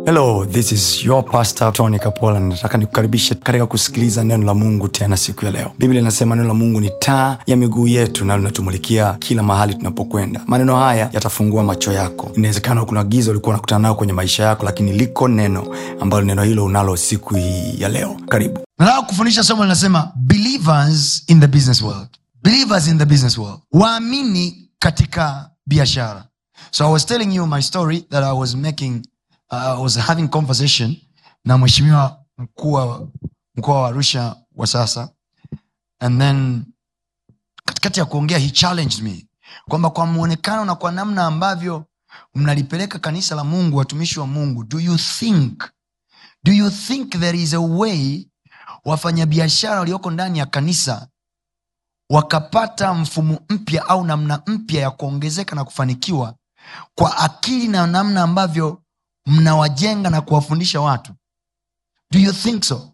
hello this is your pastor tony kapola nataka nikukaribishe katika kusikiliza neno la mungu tena siku ya leo biblia inasema neno la mungu ni taa ya miguu yetu na linatumulikia kila mahali tunapokwenda maneno haya yatafungua macho yako inawezekana kuna giza ulikuwa unakutana nayo kwenye maisha yako lakini liko neno ambalo neno hilo unalo siku hii ya leo karibu nataka kufundisha somo linasema believers in the business world believers in the business world waamini katika biashara so i was telling you my story that i was making uh, i was having conversation na mheshimiwa mkuu wa mkoa wa arusha wa sasa and then katikati ya kuongea he challenged me kwamba kwa mwonekano na kwa namna ambavyo mnalipeleka kanisa la mungu watumishi wa mungu do you think do you think there is a way wafanyabiashara walioko ndani ya kanisa wakapata mfumo mpya au namna mpya ya kuongezeka na kufanikiwa kwa akili na namna ambavyo mnawajenga na kuwafundisha watu do you think so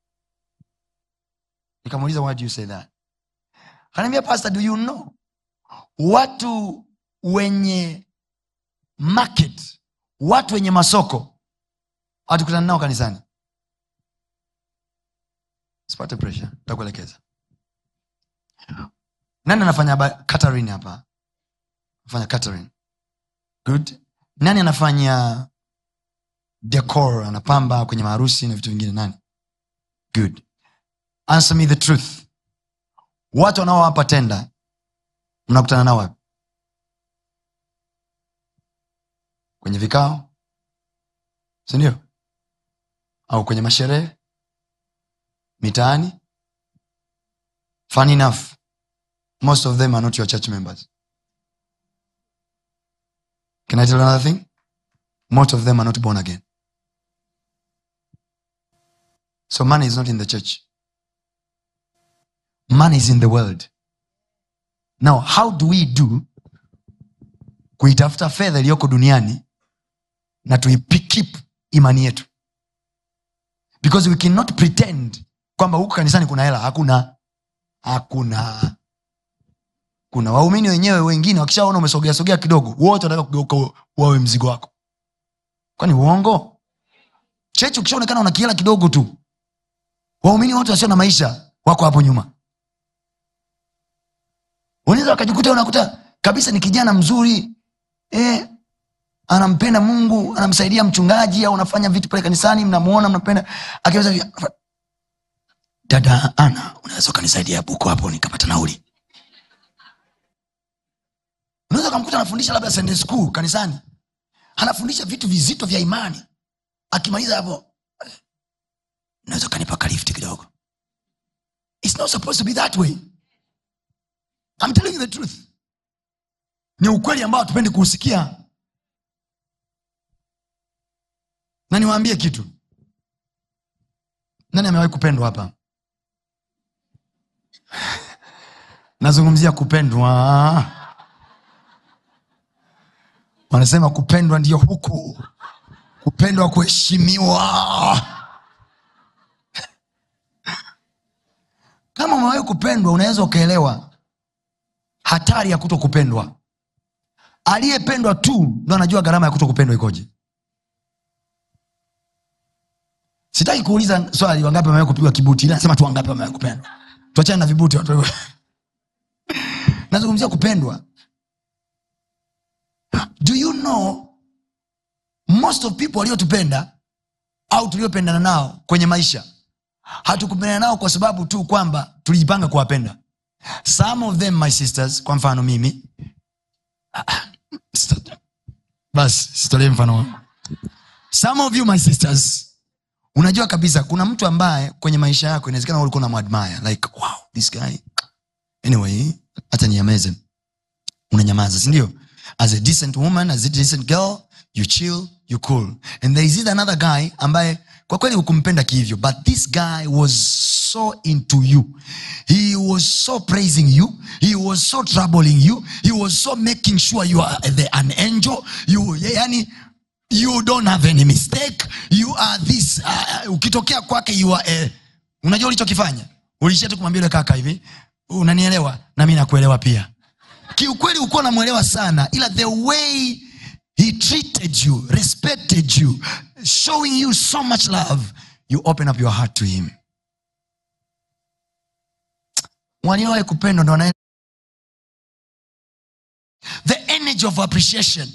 nikamuuliza why do you say that kanaambia pastor do you know watu wenye market watu wenye masoko hatukutana nao kanisani sipate pressure takuelekeza nani anafanya ba- catering hapa anafanya catering good nani anafanya decor anapamba kwenye maharusi na vitu vingine nani good answer me the truth watu wanaowapa tenda mnakutana nao wapi kwenye vikao sindio au kwenye masherehe mitaani fun enough most of them are not your church members can i tell you another thing most of them are not born again so money is not in the church money is in the world now how do we do kuitafuta fedha iliyoko duniani na tuipikip imani yetu because we cannot pretend kwamba huku kanisani kuna hela hakuna hakuna kuna waumini wenyewe wengine wakishaona umesogea sogea kidogo wote wanataka kugeuka wawe mzigo wako kwani uongo chechi ukishaonekana una kihela kidogo tu waumini wote wasio na maisha wako hapo nyuma unaweza wakajikuta unakuta kabisa ni kijana mzuri eh, anampenda mungu anamsaidia mchungaji au anafanya vitu pale kanisani mnamuona mnampenda akiweza hivi, dada ana unaweza ukanisaidia buko hapo nikapata nauli unaweza ukamkuta anafundisha labda sunday school kanisani anafundisha vitu vizito vya imani akimaliza hapo unaweza ukanipa kalifti kidogo It's not supposed to be that way I'm telling you the truth ni ukweli ambao hatupendi kuusikia na niwaambie kitu nani amewahi kupendwa hapa nazungumzia kupendwa wanasema kupendwa ndio huku kupendwa kuheshimiwa kama umewahi kupendwa unaweza ukaelewa hatari ya kuto kupendwa aliyependwa tu ndo anajua gharama ya kuto kupendwa ikoje sitaki kuuliza swali wangapi wamewahi kupigwa kibuti ila nasema tu wangapi wamewahi kupendwa tuachane na vibuti watu nazungumzia kupendwa do you know most of people waliotupenda au tuliopendana nao kwenye maisha hatukupendana nao kwa sababu tu kwamba tulijipanga kuwapenda some of them my sisters kwa mfano mimi basi sitolee mfano wangu some of you my sisters unajua kabisa kuna mtu ambaye kwenye maisha yako inawezekana ulikuwa unamwadmire like wow this guy anyway hata niameze unanyamaza sindio as a decent woman as a decent girl you chill you cool and there is either another guy ambaye kwa kweli hukumpenda kihivyo but this guy was so into you he was so praising you he was so troubling you he was so making sure you are the, an angel you yani you don't have any mistake you are this uh, ukitokea kwake you are a, unajua ulichokifanya ulishia tu kumwambia yule kaka hivi unanielewa na mi nakuelewa pia kiukweli ukuwa namwelewa sana ila the way he treated you respected you showing you so much love you open up your heart to him waliowahi kupendwa ndo wana the energy of appreciation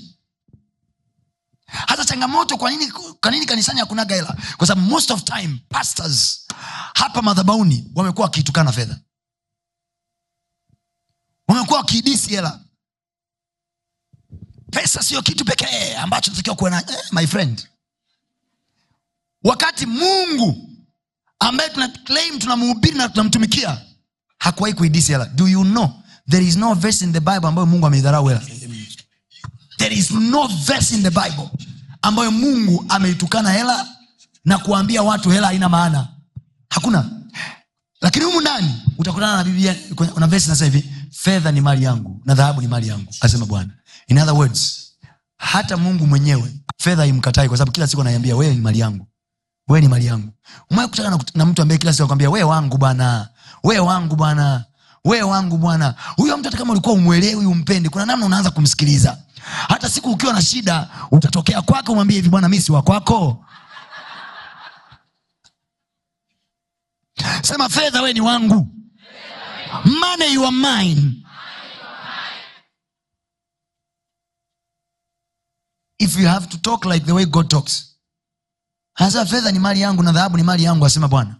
hata changamoto kwa nini, kwa nini kanisani hakunaga hela kwa sababu most of time pastors hapa madhabauni wamekuwa wakiitukana fedha wamekuwa wakiidisi hela pesa sio kitu pekee ambacho tunatakiwa kuwa na eh, my friend wakati mungu ambaye tuna claim tunamhubiri na tunamtumikia hakuwahi kuidisi hela do you know there is no verse in the bible ambayo mungu ameidharau hela there is no verse in the bible ambayo mungu ameitukana hela na kuambia watu hela haina maana hakuna lakini humu ndani utakutana na biblia na verse nasema hivi fedha ni mali yangu na dhahabu ni mali yangu asema bwana in other words hata mungu mwenyewe fedha imkatai kwa sababu kila siku anaiambia wewe ni mali yangu wewe ni mali yangu umewahi kutana na, na mtu ambaye kila siku akwambia wewe wangu bwana wewe wangu bwana wewe wangu bwana huyo mtu hata kama ulikuwa umwelewi umpendi kuna namna unaanza kumsikiliza hata siku ukiwa na shida utatokea kwake umwambie hivi bwana mi si wa kwako sema fedha we ni wangu money you are mine if you have to talk like the way god talks anasema fedha ni mali yangu na dhahabu ni mali yangu asema bwana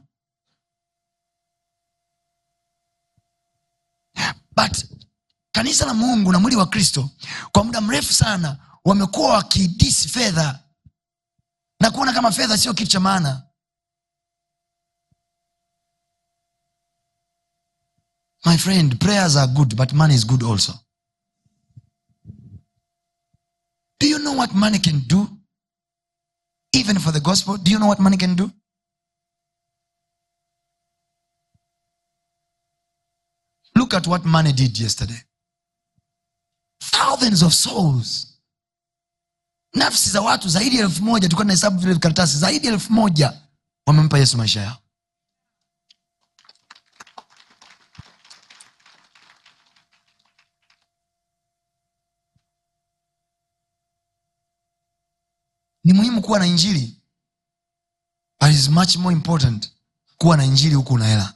but kanisa la mungu na mwili wa kristo kwa muda mrefu sana wamekuwa wakidisi fedha na kuona kama fedha sio kitu cha maana my friend prayers are good but money is good also do you know what money can do even for the gospel do you know what money can do look at what money did yesterday thousands of souls nafsi za watu zaidi ya elfu moja tulikuwa tunahesabu vile karatasi zaidi ya elfu moja wamempa yesu maisha yao ni muhimu kuwa na injili but it is much more important kuwa na injili huku una hela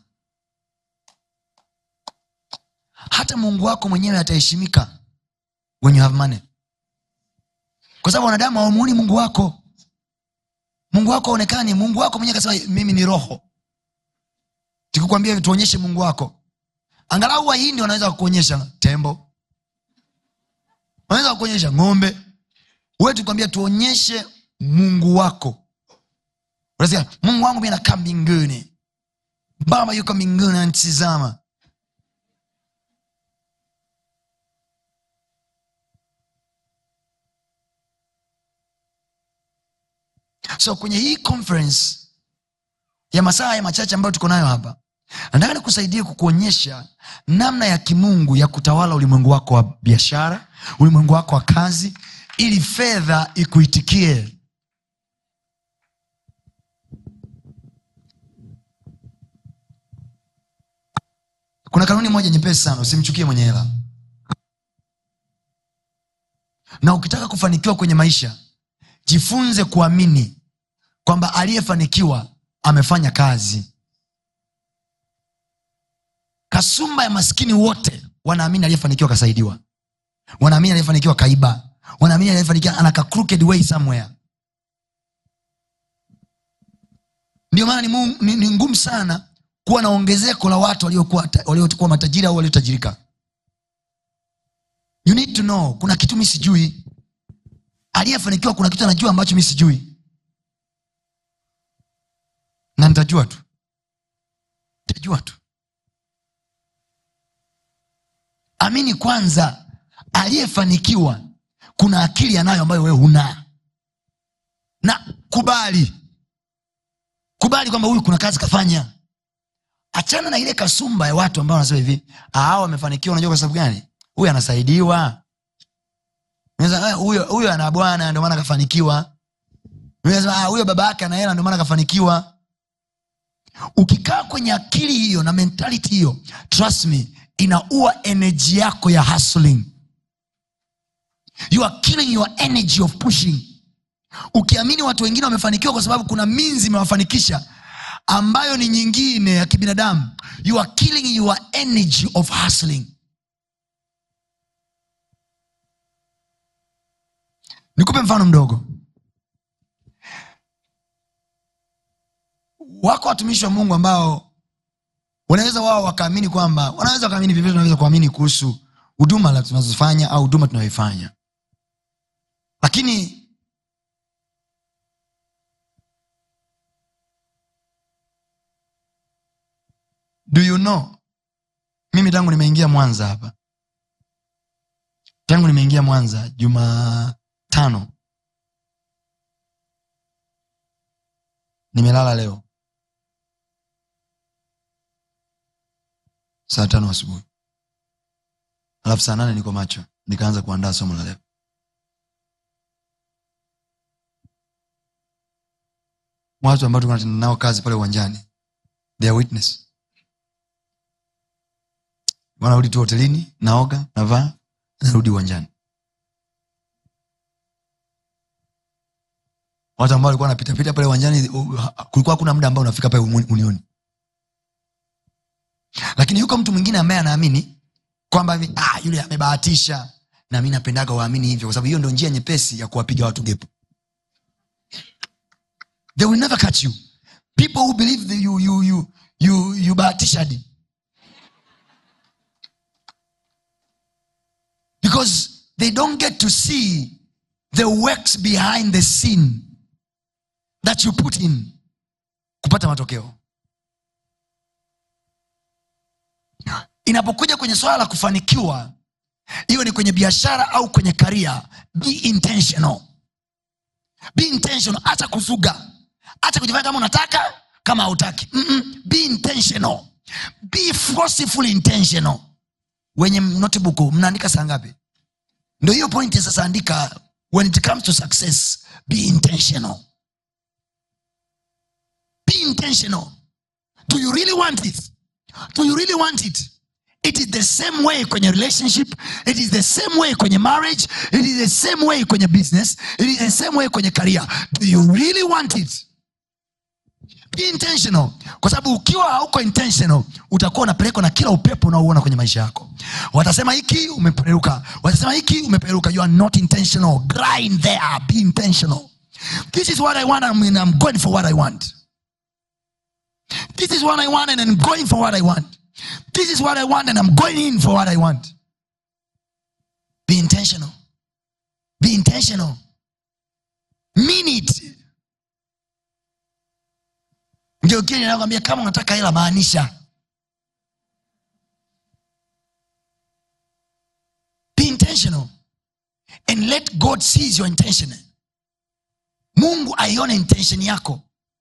hata mungu wako mwenyewe ataheshimika when you have money kwa sababu wanadamu hawamuoni mungu wako mungu wako aonekani mungu wako mwenyewe akasema mimi ni roho tukikwambia hivi tuonyeshe mungu wako angalau wahindi wanaweza kukuonyesha tembo wanaweza kukuonyesha ng'ombe we tukwambia tuonyeshe mungu wako unasikia mungu wangu mi nakaa mbinguni baba yuko mbinguni anatizama so kwenye hii conference ya masaa ya machache ambayo tuko nayo hapa nataka nikusaidie kukuonyesha namna ya kimungu ya kutawala ulimwengu wako wa biashara ulimwengu wako wa kazi ili fedha ikuitikie kuna kanuni moja nyepesi sana usimchukie mwenye hela na ukitaka kufanikiwa kwenye maisha jifunze kuamini kwamba aliyefanikiwa amefanya kazi kasumba ya maskini wote wanaamini aliyefanikiwa kasaidiwa wanaamini aliyefanikiwa kaiba wanaamini aliyefanikiwa anaka crooked way somewhere ndio maana ni, mu- ni, ni ngumu sana kuwa na ongezeko la watu waliokuwa ta- waliokuwa matajiri au waliotajirika you need to know kuna kitu mi sijui aliyefanikiwa kuna kitu anajua ambacho mi sijui na nitajua tu nitajua tu amini kwanza aliyefanikiwa kuna akili anayo ambayo wewe huna na kubali kubali kwamba huyu kuna kazi kafanya achana na ile kasumba ya watu ambao wanasema hivi "Ah, hao wamefanikiwa unajua kwa sababu gani huyu anasaidiwa Unaweza, "Ah, huyo huyo ana bwana ndio maana kafanikiwa Unaweza, "Ah, huyo baba yake ana hela ndio maana kafanikiwa ukikaa kwenye akili hiyo na mentality hiyo trust me inaua energy yako ya hustling you are killing your energy of pushing ukiamini watu wengine wamefanikiwa kwa sababu kuna minzi imewafanikisha ambayo ni nyingine ya kibinadamu you are killing your energy of hustling nikupe mfano mdogo wako watumishi wa mungu ambao wanaweza wao wakaamini kwamba wanaweza wakaamini vivyo tunaweza kuamini kuhusu huduma la tunazofanya au huduma tunayoifanya lakini do you know mimi tangu nimeingia mwanza hapa tangu nimeingia mwanza jumatano nimelala leo saa tano asubuhi alafu saa nane niko macho nikaanza kuandaa somo la leo watu ambao tunatenda nao kazi pale uwanjani they are witness wanarudi tu hotelini naoga navaa narudi uwanjani watu ambao walikuwa wanapitapita pale uwanjani uh, kulikuwa hakuna muda ambao unafika pale uni- unioni lakini yuko mtu mwingine ambaye anaamini kwamba hivi, ah, yule amebahatisha na mi napendaga waamini hivyo kwa sababu hiyo ndo njia nyepesi ya kuwapiga watu gepo they will never catch you people who believe that you, you, you, you, you bahatishadi because they don't get to see the works behind the scene that you put in kupata matokeo inapokuja kwenye swala la kufanikiwa iwe ni kwenye biashara au kwenye karia be intentional be intentional acha kuzuga acha kujifanya kama unataka kama hautaki Mm-mm. be intentional be forcefully intentional wenye notebook mnaandika saa ngapi ndo hiyo pointi sasa andika when it comes to success be intentional be intentional do you really want it do you really want it it is the same way kwenye relationship it is the same way kwenye marriage it is the same way kwenye business it is the same way kwenye career do you really want it be intentional kwa sababu ukiwa hauko intentional utakuwa unapelekwa na kila upepo unaouona kwenye maisha yako watasema hiki umeperuka watasema hiki umeperuka you are not intentional grind there be intentional this is what i want and i'm going for what i want this is what i want and i'm going for what i want this is what i want and i'm going in for what i want be intentional be intentional mean it ndio kile ninakwambia kama unataka hela maanisha be intentional and let god sees your intention mungu aione intention yako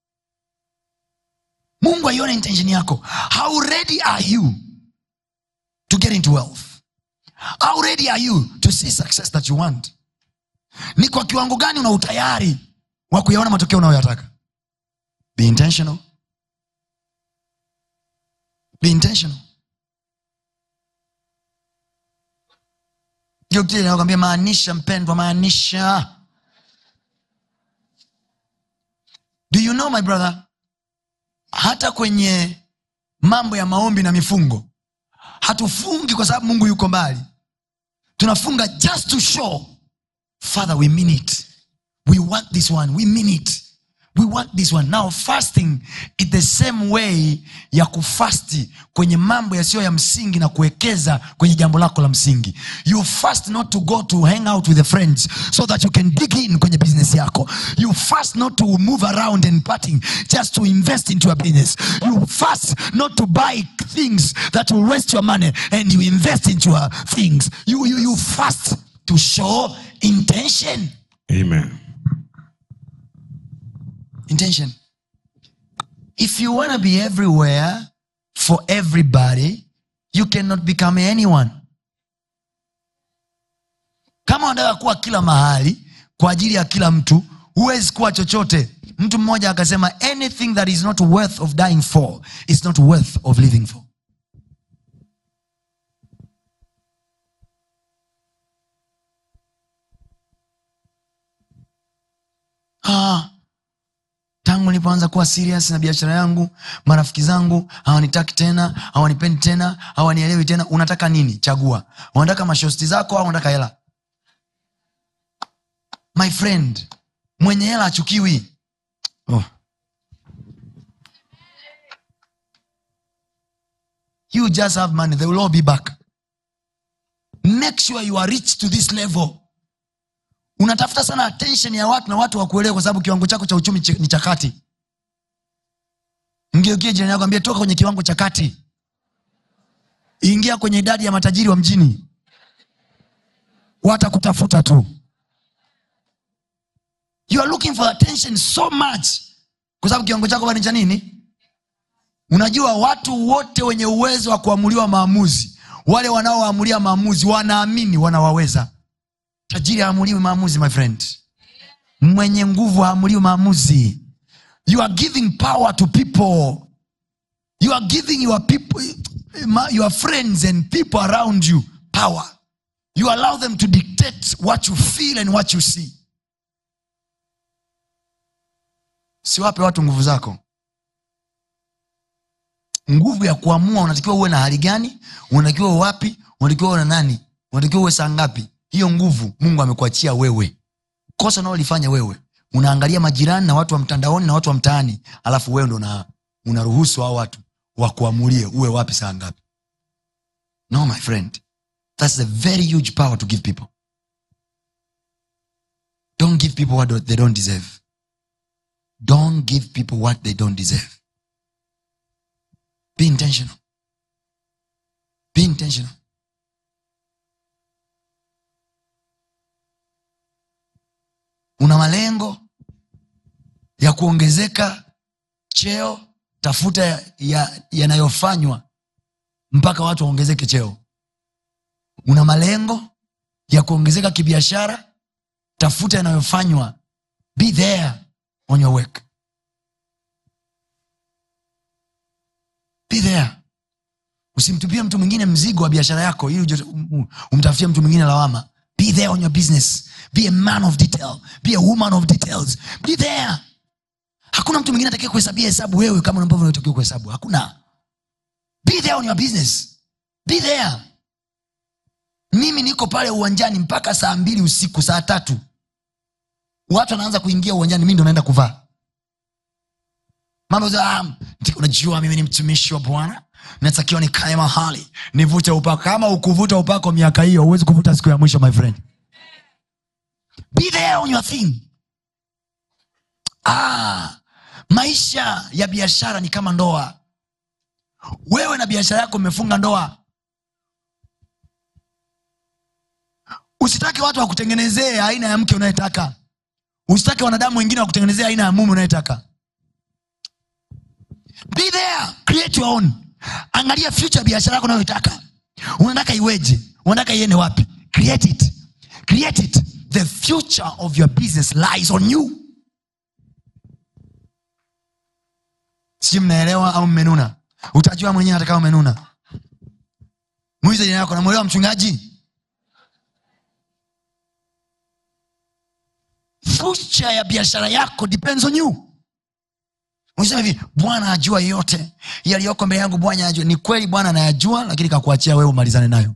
mungu aione intention yako how ready are you to get into wealth how ready are you to see success that you want ni kwa kiwango gani una utayari wa kuyaona matokeo unayoyataka be intentional be intentional ndio kile nakwambia maanisha mpendwa maanisha do you know my brother hata kwenye mambo ya maombi na mifungo hatufungi kwa sababu mungu yuko mbali tunafunga just to show father we mean it we want this one we mean it we want this one now fasting is the same way ya kufasti kwenye mambo yasiyo ya msingi na kuwekeza kwenye jambo lako la msingi you fast not to go to hang out with the friends so that you can dig in kwenye business yako you fast not to move around and partying just to invest into your business you fast not to buy things that will waste your money and you invest into your things you, you, you fast to show intention Amen. intention. If you want to be everywhere for everybody, you cannot become anyone. Kama unataka kuwa kila mahali kwa ajili ya kila mtu, huwezi kuwa chochote. Mtu mmoja akasema, anything that is not worth of dying for is not worth of living for. ah, tangu nilipoanza kuwa serious na biashara yangu marafiki zangu hawanitaki tena hawanipendi tena hawanielewi tena unataka nini chagua unataka mashosti zako au unataka hela my friend mwenye hela achukiwi oh. you just have money they will all be back make sure you are rich to this level unatafuta sana attention ya watu na watu wakuelewa kwa sababu kiwango chako cha uchumi chi- ni cha kati mgeukie jirani yako ambia toka kwenye kiwango cha kati ingia kwenye idadi ya matajiri wa mjini watakutafuta tu you are looking for attention so much kwa sababu kiwango chako bado ni cha nini unajua watu wote wenye uwezo wa kuamuliwa maamuzi wale wanaoamulia maamuzi wanaamini wanawaweza tajiri haamuliwi maamuzi my friend mwenye nguvu haamuliwi maamuzi you are giving power to people you are giving your people your friends and people around you power you allow them to dictate what you feel and what you see siwape watu nguvu zako nguvu ya kuamua unatakiwa uwe na hali gani unatakiwa uwe wapi unatakiwa uwe na nani unatakiwa uwe saa ngapi hiyo nguvu mungu amekuachia wewe kosa unaolifanya wewe unaangalia majirani na watu wa mtandaoni na watu wa mtaani alafu wewe ndo una- unaruhusu hao watu wakuamulie uwe wapi saa ngapi no my friend thats a very huge power to give people don't give people what they don't deserve don't give people what they don't deserve be intentional be intentional una malengo ya kuongezeka cheo tafuta ya- ya- yanayofanywa mpaka watu waongezeke cheo una malengo ya kuongezeka kibiashara tafuta yanayofanywa be there on your work be there usimtupie mtu mwingine mzigo wa biashara yako ili uje- um- um- umtafutie mtu mwingine lawama be there on your business be a man of detail be a woman of details be there hakuna mtu mwingine atakia kuhesabia hesabu wewe kama ambavyo unatakiwa kuhesabu hakuna be there on your business be there mimi niko pale uwanjani mpaka saa mbili usiku saa tatu watu wanaanza kuingia uwanjani mi ndo naenda kuvaa mambo za um, unajua mimi ni mtumishi wa bwana natakiwa nikae mahali nivute upako kama ukuvuta upako miaka hiyo huwezi kuvuta siku ya mwisho my friend be there on your thing ah, maisha ya biashara ni kama ndoa wewe na biashara yako mmefunga ndoa usitake watu wakutengenezee aina ya mke unayetaka usitake wanadamu wengine wakutengenezea aina ya mume unayetaka be there create your own angalia future ya biashara yako unayoitaka unataka iweje unataka iende wapi create it create it the future of your business lies on you sijui mnaelewa au mmenuna utajua mwenyewe hata kama umenuna mwize jina yako namwelewa mchungaji future ya biashara yako depends on you unasema hivi bwana ajua yote yaliyoko mbele yangu bwana ajua ni kweli bwana anayajua lakini kakuachia wewe umalizane nayo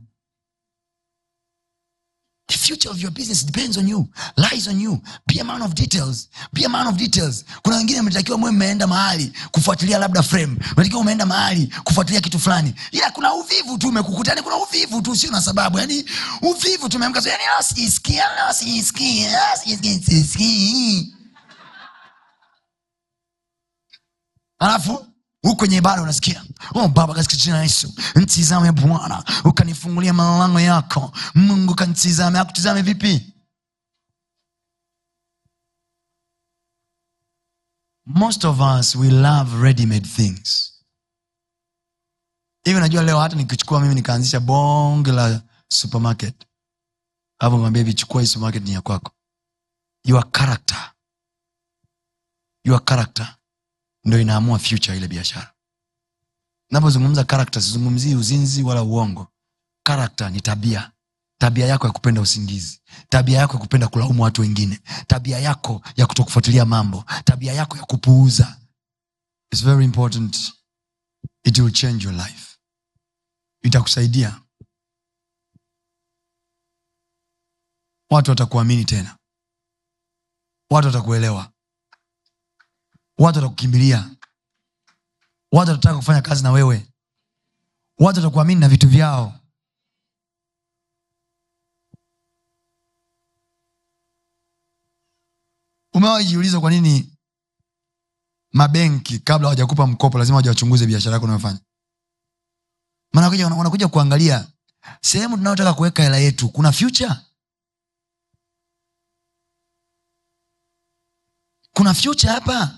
The future of your business depends on you, lies on you. Be a man of details. Be a man of details. Kuna wengine mnatakiwa mwe mmeenda mahali kufuatilia labda frame, mnatakiwa umeenda mahali kufuatilia kitu fulani, ila kuna uvivu tu umekukuta, yani kuna uvivu tu, sio na sababu, yani uvivu tumeamka, yani ah, sijisikia, ah, sijisikia, ah, sijisikia, sijisikii. alafu huku kwenye ibada unasikia oh baba katika jina la yesu ntizame bwana ukanifungulia malango yako mungu kanitizame akutizame vipi most of us we love ready made things hivi najua leo hata nikichukua mimi nikaanzisha bonge la supermarket alafu mwambia hivi chukua hii supermarket ni ya kwako your character your character ndo inaamua future ya ile biashara napozungumza karakta sizungumzii uzinzi wala uongo karakta ni tabia tabia yako ya kupenda usingizi tabia yako ya kupenda kulaumu watu wengine tabia yako ya kutokufuatilia mambo tabia yako ya kupuuza It's very important it will change your life itakusaidia watu watakuamini tena watu watakuelewa watu watakukimbilia watu watataka kufanya kazi na wewe watu watakuamini na vitu vyao umewahi jiuliza kwa nini mabenki kabla hawajakupa mkopo lazima waja wachunguze biashara yako unayofanya maana wanakuja- wanakuja kuangalia sehemu tunayotaka kuweka hela yetu kuna future kuna future hapa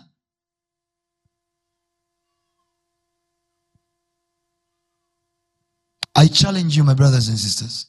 i challenge you my brothers and sisters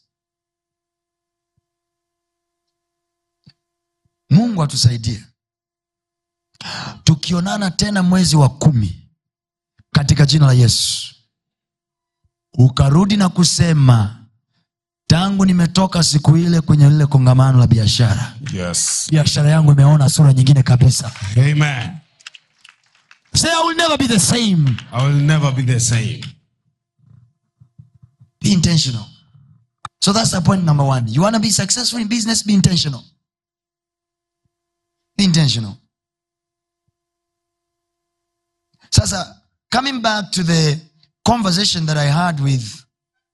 mungu atusaidie tukionana tena mwezi wa kumi katika jina la yesu ukarudi na kusema tangu nimetoka siku ile kwenye lile kongamano la biashara Yes. biashara yangu imeona sura nyingine kabisa Amen. say i will never be the same I will never be the same. be intentional so that's the point number one you want to be successful in business be intentional be intentional sasa coming back to the conversation that i had with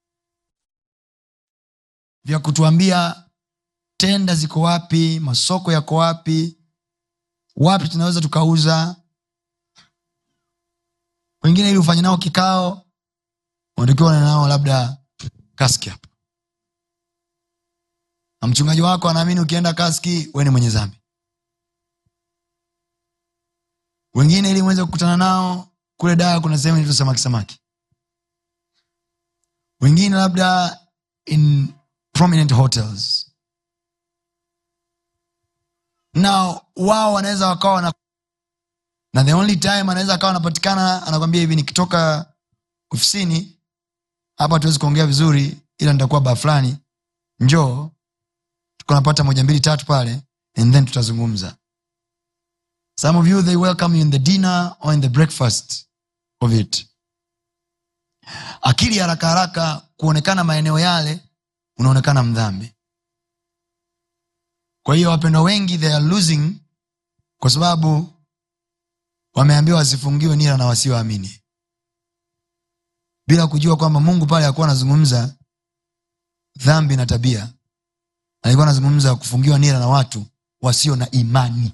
vya kutuambia tenda ziko wapi masoko yako wapi wapi tunaweza tukauza wengine ili ufanye nao kikao unatakiwa uwe nao labda kaski hapa na mchungaji wako anaamini ukienda kaski we ni mwenye zambi wengine ili mweze kukutana nao kule daa kuna sehemu inaitwa samaki samaki wengine labda in prominent hotels na wao wanaweza wakawa wana na the only time anaweza akawa anapatikana anakwambia hivi nikitoka ofisini hapa tuwezi kuongea vizuri ila nitakuwa baa fulani njoo tukanapata moja mbili tatu pale and then tutazungumza some of you they welcome you in the dinner or in the breakfast of it akili haraka haraka kuonekana maeneo yale unaonekana mdhambi kwa hiyo wapendwa wengi they are losing kwa sababu wameambiwa wasifungiwe nira na wasioamini bila kujua kwamba mungu pale akuwa anazungumza dhambi na tabia alikuwa anazungumza kufungiwa nira na watu wasio na imani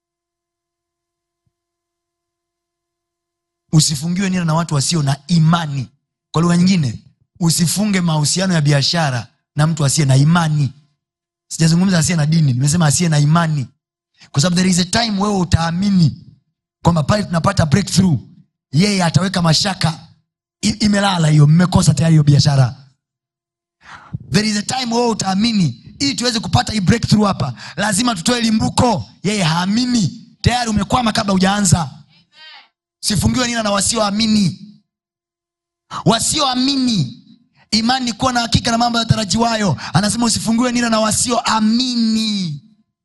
usifungiwe nira na watu wasio na imani kwa lugha nyingine usifunge mahusiano ya biashara na mtu asiye na imani sijazungumza asiye na dini nimesema asiye na imani kwa sababu there is a time wewe utaamini kwamba pale tunapata breakthrough yeye ataweka mashaka I, imelala hiyo mmekosa tayari hiyo biashara there is a time wewe utaamini ili tuweze kupata hii breakthrough hapa lazima tutoe limbuko yeye haamini tayari umekwama kabla hujaanza sifungiwe nina na wasioamini wasioamini imani ni kuwa na hakika na mambo yatarajiwayo anasema usifungiwe nira na wasioamini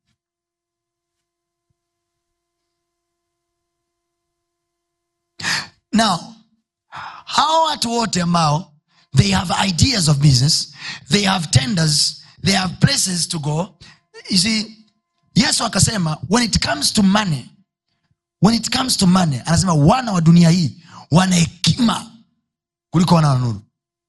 now hawa watu wote ambao they have ideas of business they have tenders they have places to go you see yesu akasema when it comes to money when it comes to money anasema wana wa dunia hii wana hekima kuliko wana wa nuru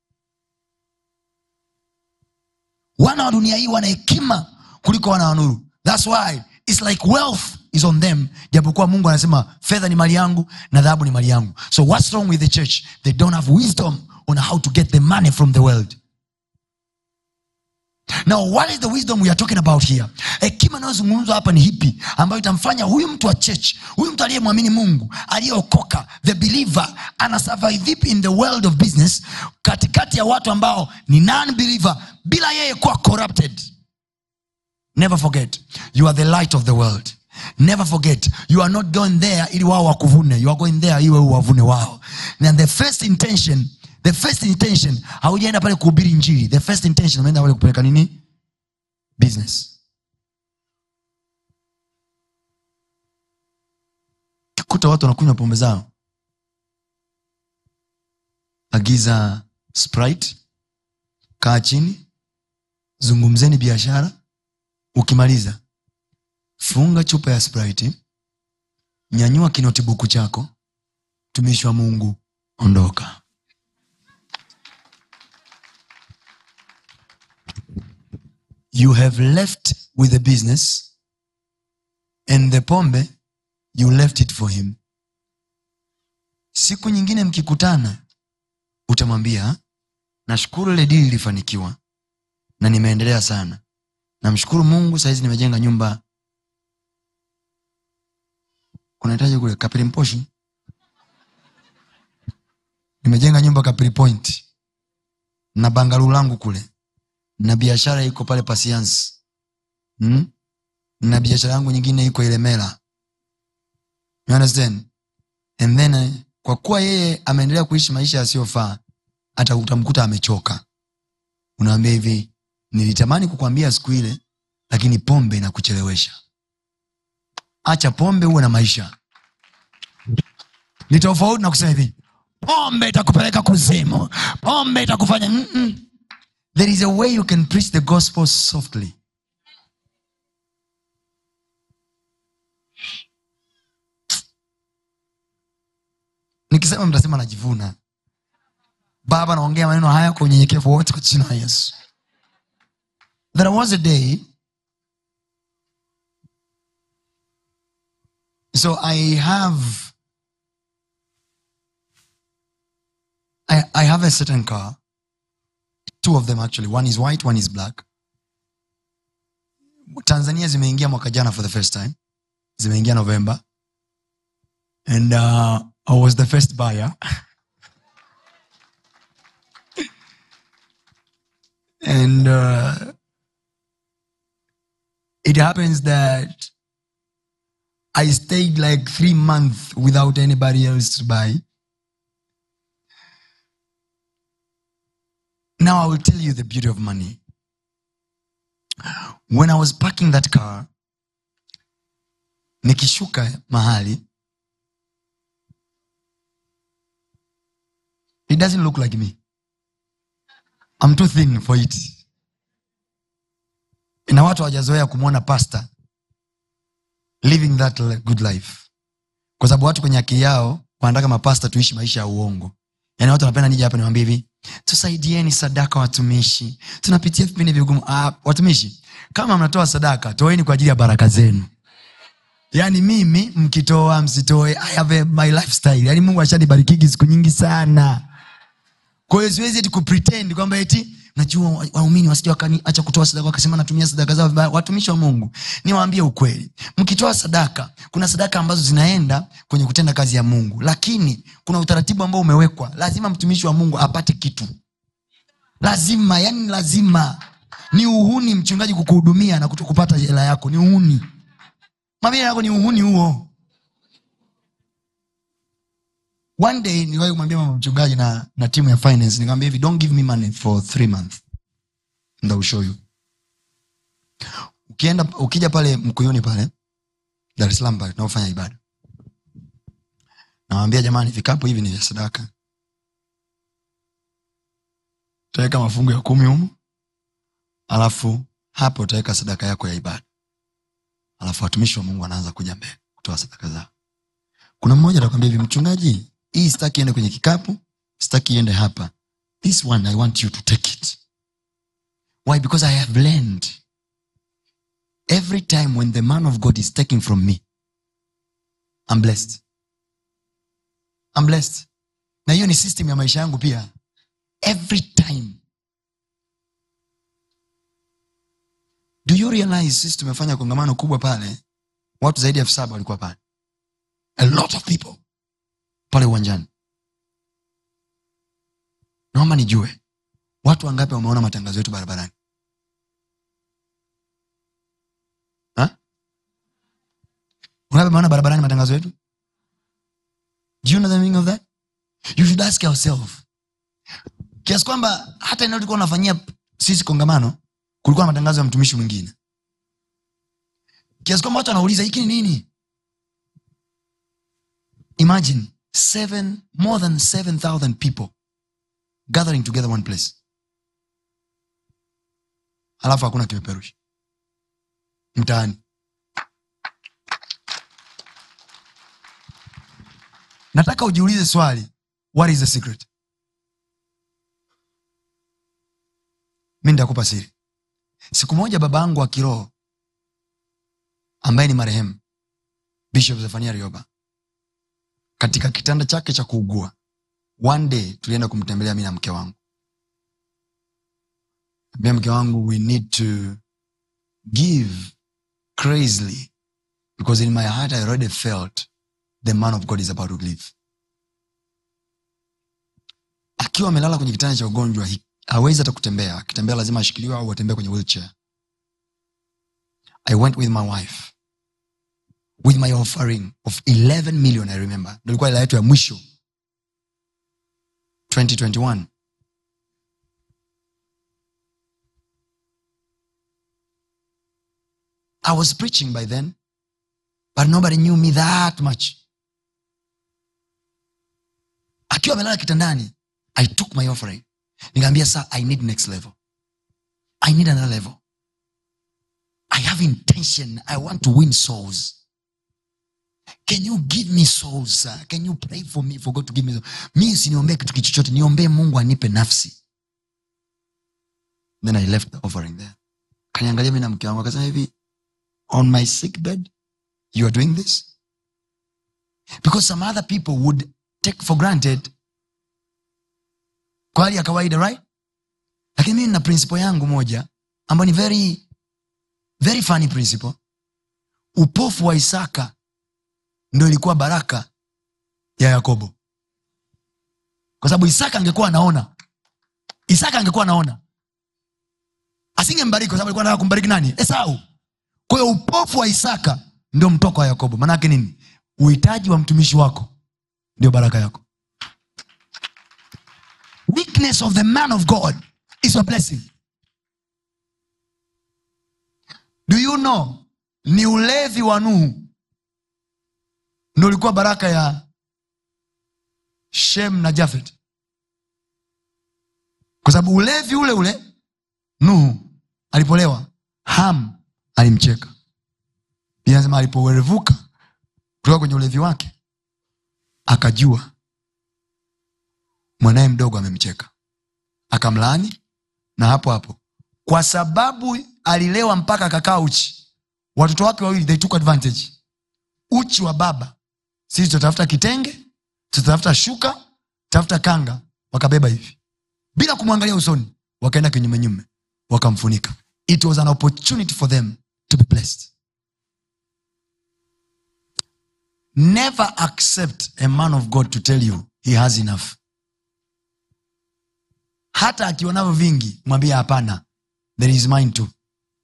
wana wa dunia hii wana hekima kuliko wana wa nuru thats why its like wealth is on them japokuwa mungu anasema fedha ni mali yangu na dhahabu ni mali yangu so what's wrong with the church they don't have wisdom on how to get the money from the world now what is the wisdom we are talking about here hekima inayozungumzwa hapa ni hipi ambayo itamfanya huyu mtu wa church huyu mtu aliyemwamini mungu aliyeokoka the believer ana survive vipi in the world of business katikati ya watu ambao ni non believer bila yeye kuwa corrupted never forget you are the light of the world never forget you are not going there ili wao wakuvune you are going there iwe uwavune wao and the first intention the first intention haujaenda pale kuhubiri njiri the first intention umeenda pale kupeleka nini business kuta watu wanakunywa pombe zao agiza sprite kaa chini zungumzeni biashara ukimaliza funga chupa ya sprite nyanyua kinotibuku chako mtumishi wa mungu ondoka you have left with the business and the pombe you left it for him siku nyingine mkikutana utamwambia nashukuru ile dili ilifanikiwa na nimeendelea sana namshukuru mungu sahizi nimejenga nyumba kunahitaji kule kapili mposhi nimejenga nyumba kapili point na bangalu langu kule na biashara iko pale pasiansi hmm? na biashara yangu nyingine iko ilemela you understand and then eh, kwa kuwa yeye ameendelea kuishi maisha yasiyofaa hata utamkuta amechoka unaambia hivi nilitamani kukwambia siku ile lakini pombe inakuchelewesha acha pombe uwe na maisha ni tofauti na kusema hivi pombe itakupeleka kuzimu pombe itakufanya Mm-mm. there is a way you can preach the gospel softly nikisema mtasema najivuna baba naongea maneno haya kwa unyenyekevu wote kwa jina la yesu there was a day so i have I, I have a certain car two of them actually one is white one is black tanzania zimeingia mwaka jana for the first time zimeingia november and uh, i was the first buyer and uh, it happens that i stayed like three months without anybody else to buy now i will tell you the beauty of money when i was parking that car nikishuka mahali it doesn't look like me I'm too thin for it na watu hawajazoea kumwona pasta living that li- good life kwa sababu watu kwenye akili yao wanataka mapasta tuishi maisha ya uongo yaani watu wanapenda nija hapa niwambie hivi tusaidieni sadaka watumishi tunapitia vipindi vigumu ah, watumishi kama mnatoa sadaka toeni kwa ajili ya baraka zenu yaani mimi mkitoa msitoe I have a, my lifestyle yaani mungu ashanibarikigi siku nyingi sana kwa hiyo siwezi eti kupretend kwamba eti najua wa- waumini wasija wakaniacha kutoa sadaka wakasema natumia sadaka zao vibaya watumishi wa mungu niwaambie ukweli mkitoa sadaka kuna sadaka ambazo zinaenda kwenye kutenda kazi ya mungu lakini kuna utaratibu ambao umewekwa lazima mtumishi wa mungu apate kitu lazima yani lazima ni uhuni mchungaji kukuhudumia na kuto kupata hela yako ni uhuni mabia yako ni uhuni huo one day niliwahi kumwambia mama mchungaji na, na timu ya finance nikamwambia hivi don't give me money for three months and I will show you ukienda ukija pale mkuyuni pale dar es salaam pale tunaofanya ibada nawambia jamani vikapu hivi ni vya sadaka utaweka mafungu ya kumi humu alafu hapo utaweka sadaka yako ya ibada alafu watumishi wa mungu wanaanza kuja mbele kutoa sadaka zao kuna mmoja atakwambia hivi mchungaji hii sitaki iende kwenye kikapu sitaki iende hapa this one i want you to take it why because i have learned every time when the man of god is taking from me i'm blessed i'm blessed na hiyo ni system ya maisha yangu pia every time do you realize sisi tumefanya kongamano kubwa pale watu zaidi ya elfu saba walikuwa pale a lot of people pale uwanjani naomba nijue watu wangapi wameona matangazo yetu barabarani Ha? wangapi wameona barabarani matangazo yetu do you know the meaning of that you should ask yourself kiasi kwamba hata eneo tulikuwa unafanyia sisi kongamano kulikuwa na matangazo ya mtumishi mwingine kiasi kwamba watu wanauliza hiki ni nini imagine seven, more than 7000 people gathering together one place alafu hakuna kipeperushi mtaani nataka ujiulize swali what is the secret mi nitakupa siri siku moja baba yangu wa kiroho ambaye ni marehemu bishop zefania rioba katika kitanda chake cha kuugua one day tulienda kumtembelea mi na mke wangu ambia mke wangu we need to give crazily because in my heart i already felt the man of god is about to live akiwa amelala kwenye kitanda cha ugonjwa hi- hawezi hata kutembea akitembea lazima ashikiliwe au atembee kwenye wheelchair i went with my wife with my offering of 11 million i remember ndo ilikuwa ila yetu ya mwisho 2021 i was preaching by then but nobody knew me that much akiwa amelala kitandani i took my offering nikaambia sa i need next level i need another level i have intention i want to win souls can you give me souls sir? can you pray for me for god to give me mi usiniombee kitu kichochote niombee mungu anipe nafsi then i left the offering there kaniangalia mi na mke wangu akasema hivi on my sick bed you are doing this because some other people would take for granted kwa hali ya kawaida right lakini mimi nina principle yangu moja ambayo ni very very funny principle upofu wa isaka ndo ilikuwa baraka ya yakobo kwa sababu isaka angekuwa anaona isaka angekuwa anaona asingembariki kwa sababu alikuwa anataka kumbariki nani esau kwa hiyo upofu wa isaka ndio mtoko wa yakobo maanaake nini uhitaji wa mtumishi wako ndio baraka yako weakness of the man of god is a blessing do you know ni ulevi wa nuhu ndo ulikuwa baraka ya shem na jafet kwa sababu ulevi ule ule nuhu alipolewa ham alimcheka Biblia inasema alipowerevuka kutoka kwenye ulevi wake akajua mwanaye mdogo amemcheka akamlaani na hapo hapo kwa sababu alilewa mpaka akakaa uchi watoto wake wawili they took advantage uchi wa baba sisi tutatafuta kitenge tutatafuta shuka tafuta kanga wakabeba hivi bila kumwangalia usoni wakaenda kinyumenyume wakamfunika it was an opportunity for them to be blessed never accept a man of god to tell you he has enough hata akionavyo vingi mwambie hapana there is mine too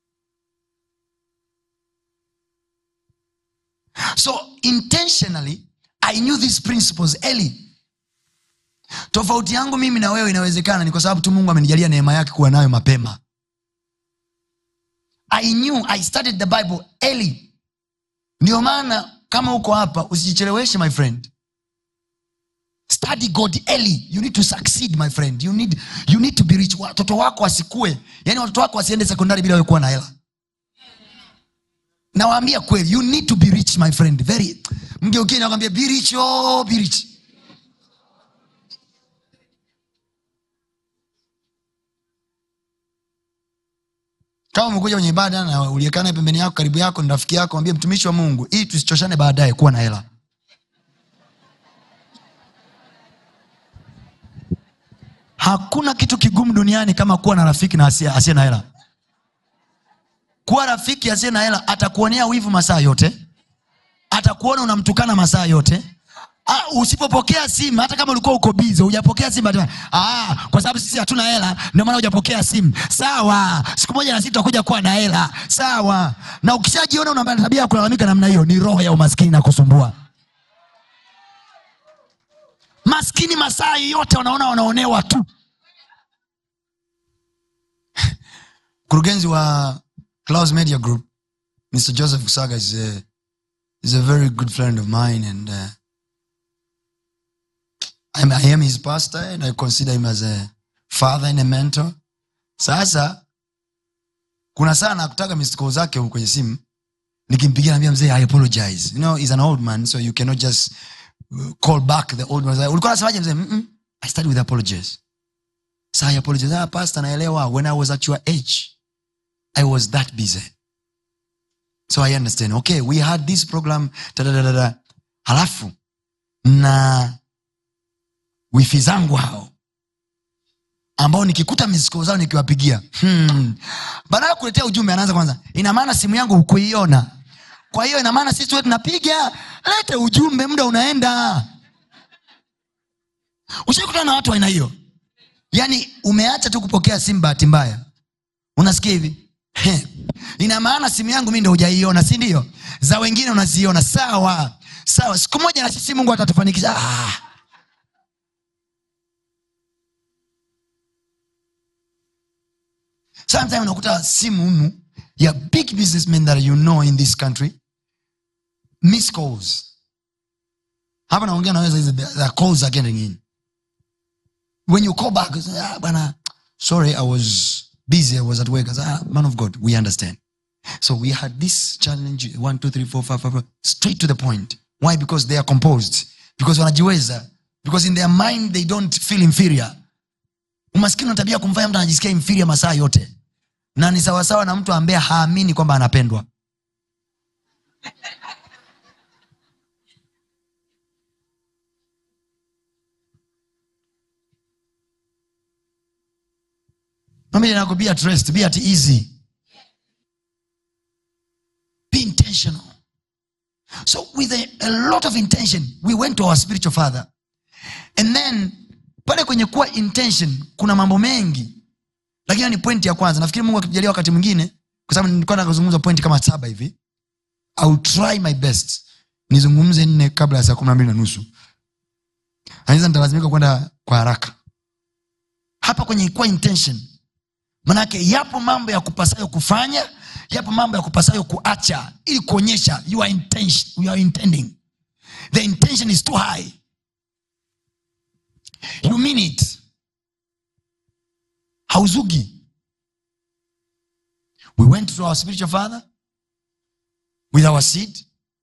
so intentionally i knew these principles early tofauti yangu mimi na wewe inawezekana ni kwa sababu tu mungu amenijalia neema yake kuwa nayo mapema i knew i studied the bible early ndio maana kama uko hapa usijicheleweshe my friend study god early you need to succeed my friend you need, you need to be rich watoto wako wasikue yani watoto wako wasiende sekondari bila wewe kuwa na hela nawaambia kweli you need to be rich my friend very mgeukie nakwambia be rich oh, be rich kama umekuja kwenye ibada na uliekana pembeni yako karibu yako ni rafiki yako ambie mtumishi wa mungu ili tusichoshane baadaye kuwa na hela hakuna kitu kigumu duniani kama kuwa na rafiki na asiye asiye na hela kuwa rafiki asiye na hela atakuonea wivu masaa yote atakuona unamtukana masaa yote Ah, usipopokea simu hata kama ulikuwa uko bize hujapokea simu ata- ah, kwa sababu sisi hatuna hela ndio maana hujapokea simu sawa siku moja na sisi tutakuja kuwa na hela sawa na ukishajiona una tabia ya kulalamika namna hiyo ni roho ya umaskini na kusumbua maskini masaa yote wanaona wanaonewa tu mkurugenzi wa Clouds media group mr joseph kusaga is a, is a very good friend of mine and uh, I'm, i am his pastor and i consider him as a father and a mentor sasa kuna saa nakutaga mistiko zake kwenye simu nikimpigia naambia mzee i apologize you know he's an old man so you cannot just uh, call back the old man ulikuwa nasemaje mzee Mm-mm. i started with apologies so i apologize ah pastor naelewa when i was at your age i was that busy so i understand okay we had this program tadadadada halafu na wifi zangu hao ambao nikikuta misko zao nikiwapigia hmm. baada ya kuletea ujumbe anaanza kwanza ina maana simu yangu hukuiona kwa hiyo ina maana sisi wote tunapiga lete ujumbe muda unaenda ushaikutana na watu wa aina hiyo yaani umeacha tu kupokea simu bahati mbaya unasikia hivi He. ina maana simu yangu mi ndo hujaiona si ndio za wengine unaziona sawa sawa siku moja na sisi mungu atatufanikisha ah. sometime unakuta simu humu ya big businessmen that you know in this country miss calls hapa naongea naweza hizi the calls are getting in when you call back you say, ah, bana sorry i was busy i was at work I say, ah, man of god we understand so we had this challenge one two three four five five, five straight to the point why because they are composed because wanajiweza because in their mind they don't feel inferior umaskini una tabia ya kumfanya mtu anajisikia inferior masaa yote na ni sawasawa na mtu ambaye haamini kwamba anapendwa Mwambie nako, be at rest be at easy be intentional so with a, a lot of intention we went to our spiritual father and then pale kwenye kuwa intention kuna mambo mengi lakini ni pointi ya kwanza nafikiri mungu akitujalia wakati mwingine kwa sababu nilikuwa nakazungumza pointi kama saba hivi I will try my best nizungumze nne kabla ya saa kumi na mbili na nusu anaweza nitalazimika kwenda kwa haraka hapa kwenye kuwa intention manake yapo mambo ya kupasayo kufanya yapo mambo ya kupasayo kuacha ili kuonyesha you are, intention, you are intending the intention is too high you mean it hauzugi we went to our spiritual father with our seed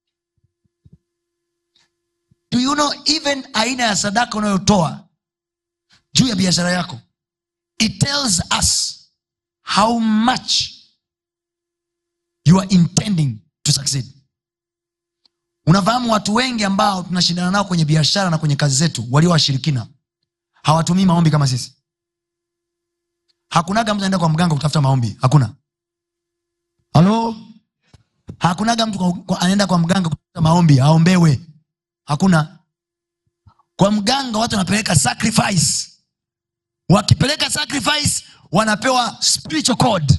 do you know even aina ya sadaka unayotoa juu ya biashara yako it tells us how much you are intending to succeed unafahamu watu wengi ambao tunashindana nao kwenye biashara na kwenye kazi zetu walio washirikina hawatumii maombi kama sisi hakunaga mtu anaenda kwa mganga kutafuta maombi hakuna halo hakunaga mtu kwa- kwa- anaenda kwa mganga kutafuta maombi aombewe hakuna kwa mganga watu wanapeleka sacrifice wakipeleka sacrifice wanapewa spiritual code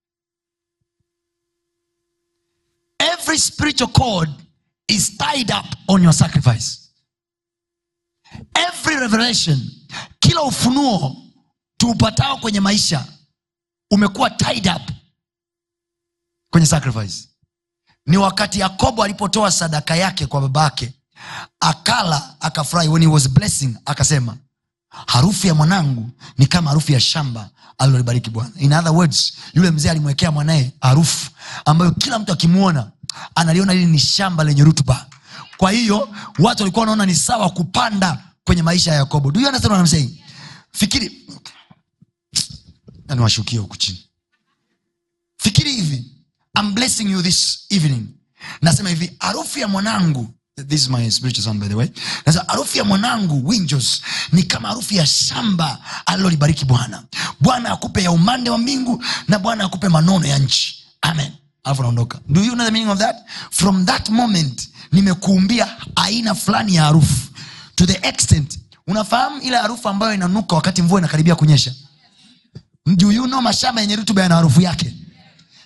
every spiritual code is tied up on your sacrifice every revelation kila ufunuo tuupatao kwenye maisha umekuwa tied up kwenye sacrifice ni wakati yakobo alipotoa sadaka yake kwa babake akala akafurahi when he was blessing akasema harufu ya mwanangu ni kama harufu ya shamba alilolibariki bwana in other words yule mzee alimwekea mwanaye harufu ambayo kila mtu akimwona analiona hili ni shamba lenye rutuba kwa hiyo watu walikuwa wanaona ni sawa kupanda kwenye maisha ya yakobo do you understand what I'm saying fikiri niwashukia huku chini fikiri hivi I'm blessing you this evening nasema hivi harufu ya mwanangu this is my spiritual son by the way nasema harufu ya mwanangu winjos ni kama harufu ya shamba alilolibariki bwana bwana akupe ya umande wa mbingu na bwana akupe manono ya nchi amen alafu naondoka do you know the meaning of that from that moment nimekuumbia aina fulani ya harufu to the extent unafahamu ile harufu ambayo inanuka wakati mvua inakaribia kunyesha do you know mashamba yenye rutuba yana harufu yake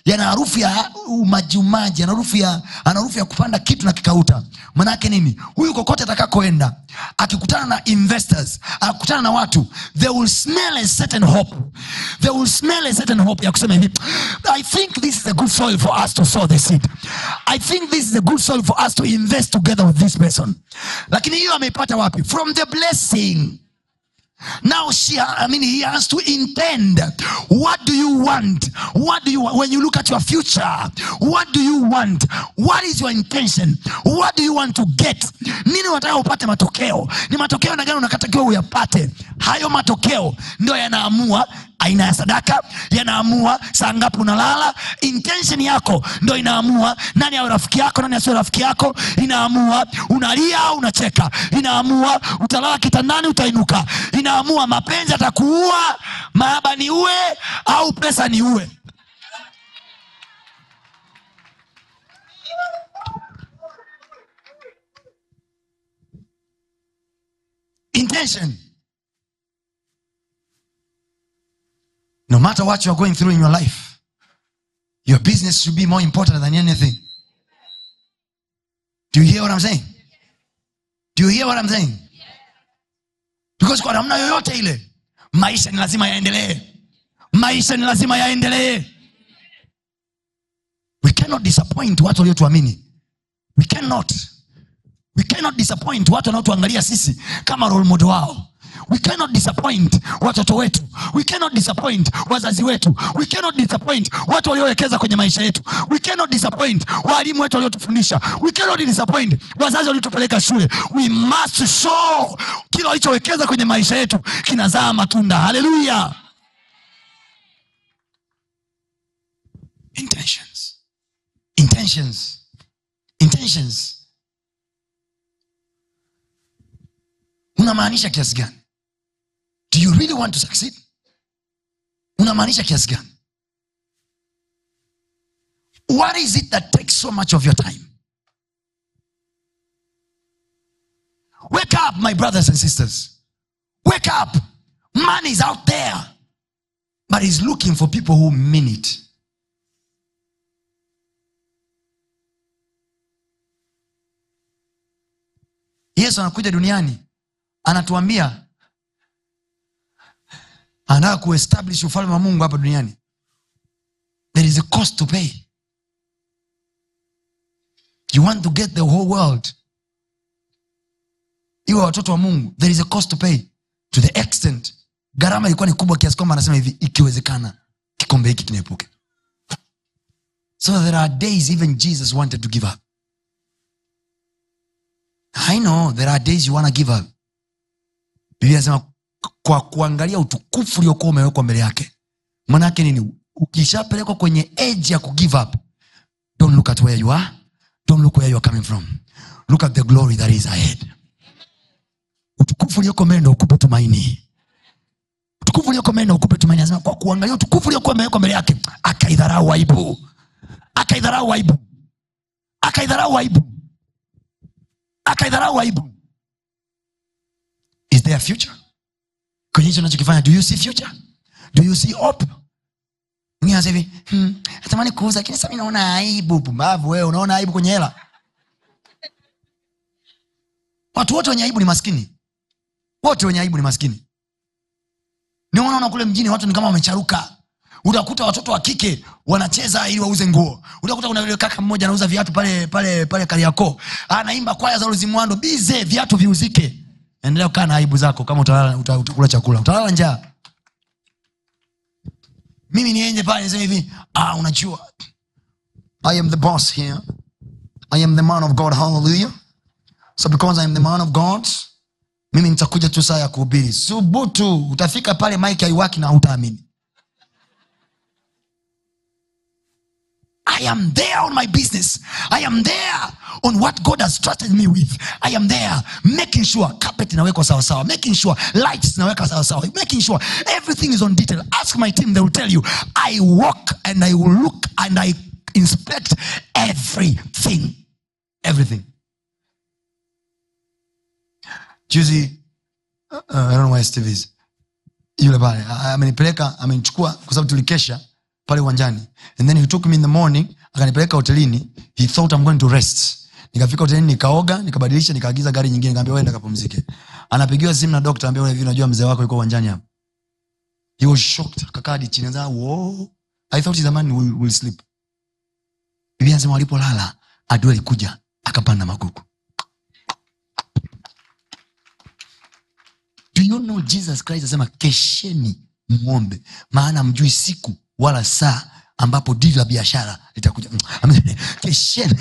yana harufu ya umajiumaji ana harufu ya ana harufu ya kupanda kitu na kikauta manake nini huyu kokote atakakoenda akikutana na investors akikutana na watu they will smell a certain hope they will smell a certain hope ya kusema hivi i think this is a good soil for us to sow the seed i think this is a good soil for us to invest together with this person lakini hiyo ameipata wapi from the blessing now she i mean he has to intend what do you want what do you want when you look at your future what do you want what is your intention what do you want to get nini unataka upate matokeo ni matokeo na gani unakatakiwa uyapate hayo matokeo ndio yanaamua aina ya sadaka yanaamua saa ngapi unalala intention yako ndo inaamua nani awe rafiki yako nani asiwe rafiki yako inaamua unalia au unacheka inaamua utalala kitandani utainuka inaamua mapenzi atakuua maaba ni uwe au pesa ni uwe intention no matter what you're going through in your life your business should be more important than anything do you hear what i'm saying do you hear what i'm saying because kwa namna yoyote ile maisha ni lazima yaendelee maisha ni lazima yaendelee we cannot disappoint watu waliotuamini we cannot we cannot disappoint watu wanaotuangalia sisi kama role model wao we cannot disappoint watoto wetu we cannot disappoint wazazi wetu we cannot disappoint watu waliowekeza kwenye maisha yetu we cannot disappoint waalimu wetu waliotufundisha we cannot disappoint wazazi waliotupeleka shule we must show kila walichowekeza kwenye maisha yetu kinazaa matunda haleluya intentions intentions intentions unamaanisha kiasi gani do you really want to succeed unamaanisha kiasi gani what is it that takes so much of your time wake up my brothers and sisters wake up man is out there but he's looking for people who mean it yesu anakuja duniani anatuambia anataka kuestablish ufalme wa mungu hapa duniani there is a cost to pay you want to get the whole world iwe watoto wa mungu there is a cost to pay to the extent gharama ilikuwa ni kubwa kiasi kwamba anasema hivi ikiwezekana kikombe hiki kiniepuke so there are days even jesus wanted to give up i know there are days you want to give up biblia anasema kwa kuangalia utukufu uliokuwa umewekwa mbele yake manake nini ukishapelekwa kwenye edge ya kugive up don't look at where you are don't look where you are coming from look at the glory that is ahead utukufu ulioko mbele ndo ukupe tumaini utukufu ulioko mbele ndo ukupe tumaini anasema kwa kuangalia utukufu uliokuwa umewekwa mbele yake akaidharau aibu akaidharau aibu akaidharau aibu akaidharau aibu is there a future kwenye hicho nachokifanya do you see future do you see hope Mwingine anasema hivi hmm, natamani kuuza lakini sasa mi naona aibu pumbavu wewe unaona aibu kwenye hela watu wote wenye aibu ni maskini wote wenye aibu ni maskini ndio unaona kule mjini watu ni kama wamecharuka utakuta watoto wa kike wanacheza ili wauze nguo utakuta kuna yule kaka mmoja anauza viatu pale pale pale kariako anaimba kwaya za luzimwando bize viatu viuzike endelea kukaa na aibu zako kama utalala uta- utakula chakula utalala njaa mimi nienje pale niseme hivi ah, unajua i am the boss here i am the man of god hallelujah so because i am the man of god mimi nitakuja tu saa ya kuhubiri subutu utafika pale mike haiwaki na hautaamini I am there on my business. I am there on what God has trusted me with. I am there making sure carpet inawekwa sawa sawa, making sure lights inaweka sawa sawa, making sure everything is on detail. Ask my team, they will tell you. I walk and I will look and I inspect everything. Everything. Juzi, uh, I don't know where Steve is. Yule pale a- amenipeleka amenichukua kwa sababu tulikesha pale uwanjani and then he took me in the morning akanipeleka hotelini he thought I'm going to rest nikafika hotelini nikaoga nikabadilisha nikaagiza gari nyingine nikaambia wenda kapumzike anapigiwa simu na dokta ambia hivi unajua mzee wako yuko uwanjani hapa he was shocked akakaa hadi chini anasema whoa i thought the man will, will sleep biblia anasema walipolala adui alikuja akapanda magugu do you know jesus christ asema kesheni mwombe maana mjui siku wala saa ambapo dili la biashara litakuja kesheni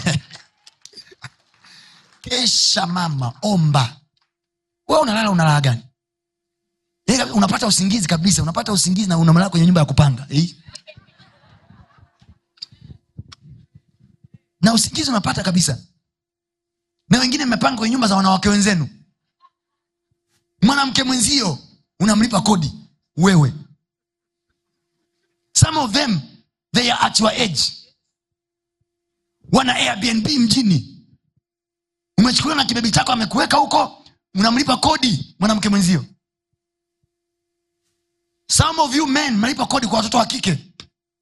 kesha mama omba we unalala unalala gani Yaani unapata usingizi kabisa unapata usingizi na unamelala kwenye nyumba ya kupanga eh? na usingizi unapata kabisa na wengine mmepanga kwenye nyumba za wanawake wenzenu mwanamke mwenzio unamlipa kodi wewe some of them they are at your age wana airbnb mjini umechukuliwa na kibebi chako amekuweka huko unamlipa kodi mwanamke mwenzio some of you men mnalipa kodi kwa watoto wa kike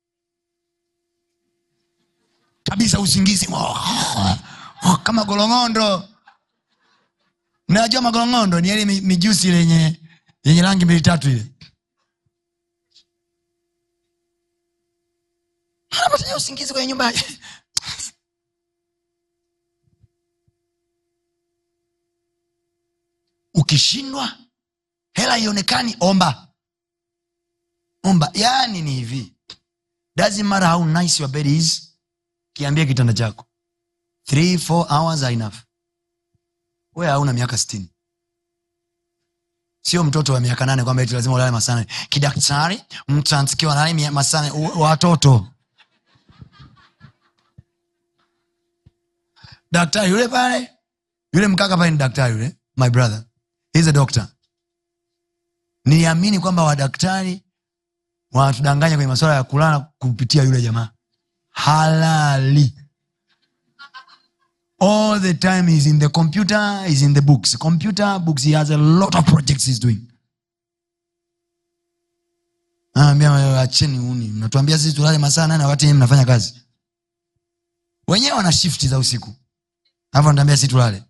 kabisa usingizi oh, kama golongondo mnajua magolongondo ni yale mi- mijusi ile yenye yenye rangi mbili tatu ile anapata usingizi kwenye nyumba yake. ukishindwa hela ionekani omba omba yaani ni hivi doesn't matter how nice your bed is kiambia kitanda chako three four hours are enough we hauna miaka sitini sio mtoto wa miaka nane kwamba eti lazima ulale masaa nane kidaktari mtu anatakiwa alale mia- masaa nane. U- watoto daktari yule pale yule mkaka pale ni daktari yule my brother He's a doctor niliamini kwamba wadaktari wanatudanganya kwenye masuala ya kulala kupitia yule jamaa halali all the time he's in the computer he's in the books computer books he has a lot of projects he's doing anaambia acheni uni mnatuambia sisi tulale masaa nane wakati nyinyi mnafanya kazi wenyewe wana shifti za usiku alafu anatuambia sisi tulale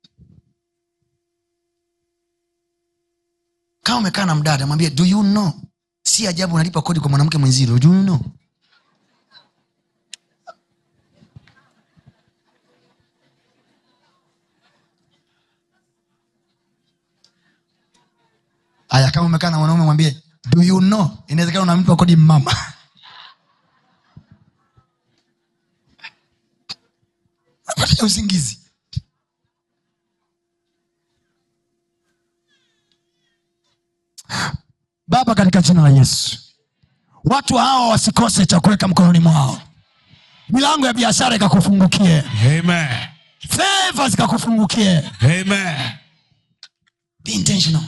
kama umekaa na mdada mwambie do you know si ajabu unalipa kodi kwa mwanamke mwenzilo do you know aya kama umekaa na mwanaume mwambie do you know inawezekana unamlipa kodi mama napata usingizi baba katika jina la yesu watu hawa wasikose cha kuweka mkononi mwao milango ya biashara ikakufungukie Amen. feva zikakufungukie Amen. be intentional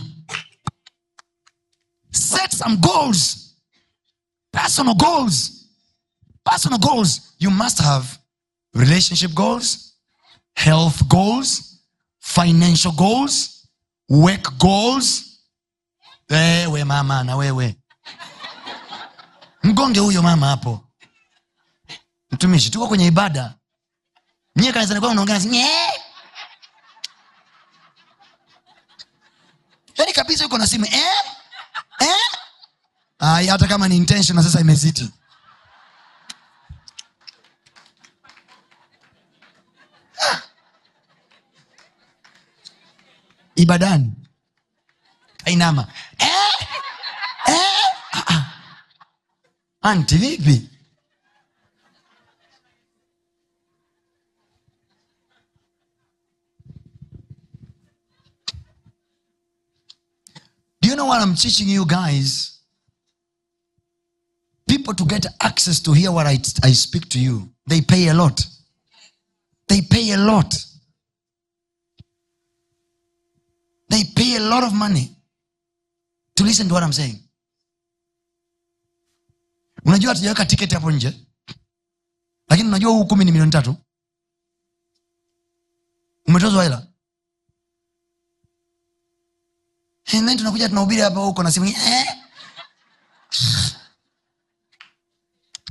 set some goals personal goals personal goals you must have relationship goals health goals financial goals work goals wewe mama na wewe mgonge huyo mama hapo mtumishi tuko kwenye ibada nyie kanisani kwa unaongea nasi, "Nye." yaani kabisa yuko na simu eh? Eh? Ai, hata kama ni intention sasa imezidi Ah. ibadani kainama eh? Eh? Ah, ah. anti vipi Do you know what I'm teaching you guys? People to get access to hear what I, I speak to you, they pay a lot. They pay a lot. They pay a lot of money to listen to what I'm saying. Unajua hatujaweka tiketi hapo nje, lakini unajua huu kumi ni milioni tatu. Umetozwa hela And then tunakuja tunahubiri hapa huko na simu eh?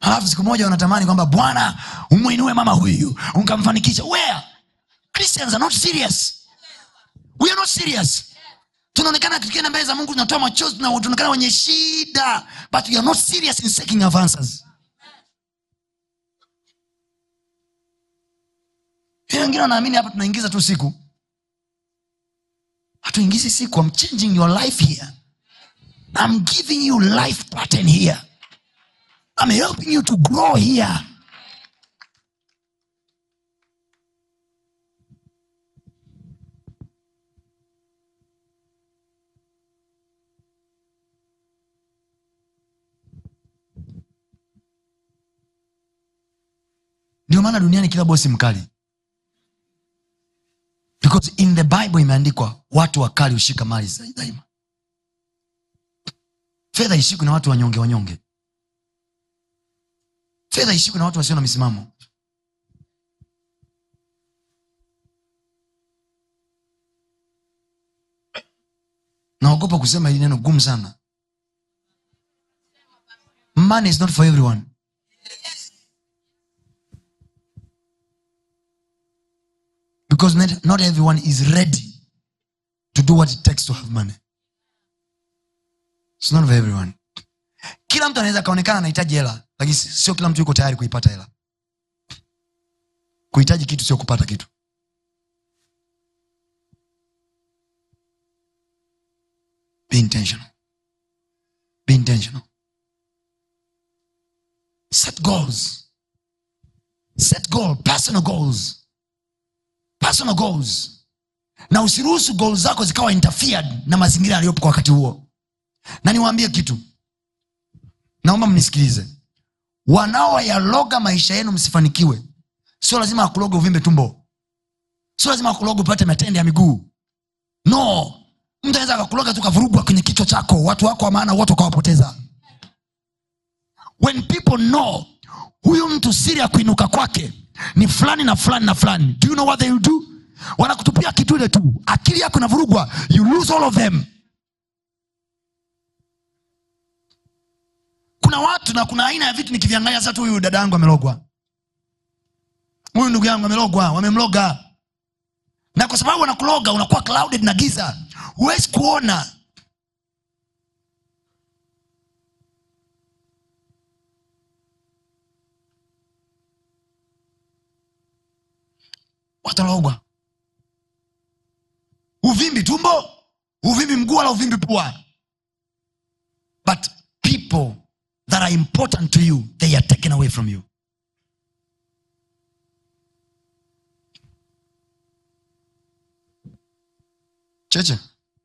halafu siku moja unatamani kwamba bwana umwinue mama huyu ukamfanikisha where christians are not serious we are not serious tunaonekana tukienda mbele za mungu tunatoa machozi tuna- tunaonekana wenye shida but we are not serious in seeking of answers Hii wengine wanaamini hapa tunaingiza tu siku hatuingizi siku I'm changing your life here I'm giving you life pattern here I'm helping you to grow here ndio maana duniani kila bosi mkali because in the bible imeandikwa watu wakali hushika mali za- daima fedha ishikwi na watu wanyonge wanyonge fedha ishikwi na watu wasio na misimamo naogopa kusema hili neno gumu sana money is not for everyone because not, not everyone is ready to do what it takes to have money it's not for everyone kila mtu anaweza akaonekana anahitaji hela lakini si- sio kila mtu yuko tayari kuipata hela kuhitaji kitu sio kupata kitu be intentional be intentional set goals set goal personal goals personal goals na usiruhusu goal zako zikawa interfered na mazingira yaliyopo kwa wakati huo na niwaambie kitu naomba mnisikilize wanaoyaloga maisha yenu msifanikiwe sio lazima akuloga uvimbe tumbo sio lazima akuloga upate matende ya miguu no mtu anaweza akakuloga tu kavurugwa kwenye kichwa chako watu wako wa maana wote ukawapoteza when people know huyu mtu siri ya kuinuka kwake ni fulani na fulani na fulani do you know what they will do wanakutupia kitu ile tu akili yako inavurugwa you lose all of them kuna watu na kuna aina ya vitu nikiviangalia sasa tu huyu dada yangu amelogwa huyu ndugu yangu amelogwa wamemloga na kwa sababu wanakuloga unakuwa clouded na giza huwezi kuona watalogwa uvimbi tumbo uvimbi mguu wala uvimbi pua but people that are important to you they are taken away from you cheche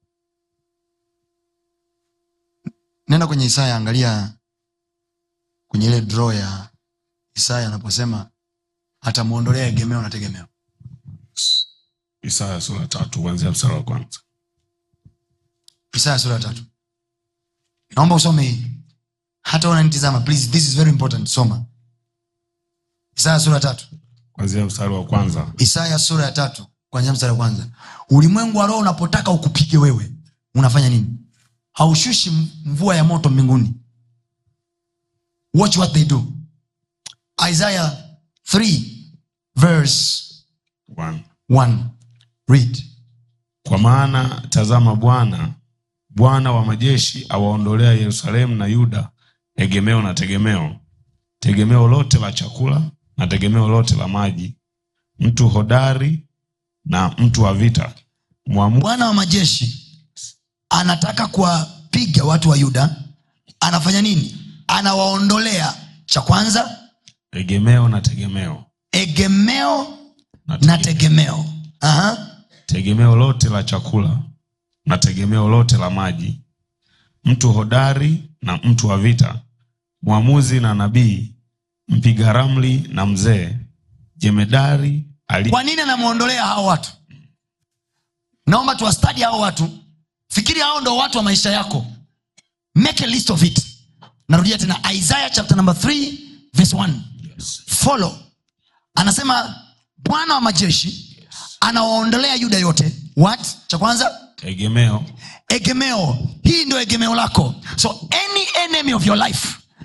nenda kwenye isaya angalia kwenye ile draw ya isaya anaposema atamwondolea egemeo na tegemeo isaya sura tatu kuanzia mstari wa kwanza isaya sura ya tatu naomba usome hii hata unanitizama please this is very important soma isaya sura ya tatu kuanzia mstari wa kwanza isaya sura ya tatu kwanzia mstari wa kwanza ulimwengu wa roho unapotaka ukupige wewe unafanya nini haushushi m- mvua ya moto mbinguni watch what they do isaiah 3 verse One. 1 read kwa maana tazama bwana bwana wa majeshi awaondolea yerusalemu na yuda egemeo na tegemeo tegemeo lote la chakula na tegemeo lote la maji mtu hodari na mtu wa vita mwamu bwana wa majeshi anataka kuwapiga watu wa yuda anafanya nini anawaondolea cha kwanza egemeo na tegemeo egemeo na na tegemeo, tegemeo Aha. tegemeo lote la chakula na tegemeo lote la maji mtu hodari na mtu wa vita mwamuzi na nabii mpiga ramli na mzee jemedari ali kwa nini anamwondolea hao watu naomba tuwastadi hao watu fikiri hao ndo watu wa maisha yako make a list of it narudia tena isaiah chapter number 3 verse 1 follow anasema bwana wa majeshi anawaondolea yuda yote what cha kwanza egemeo egemeo hii ndio egemeo lako so any enemy of your life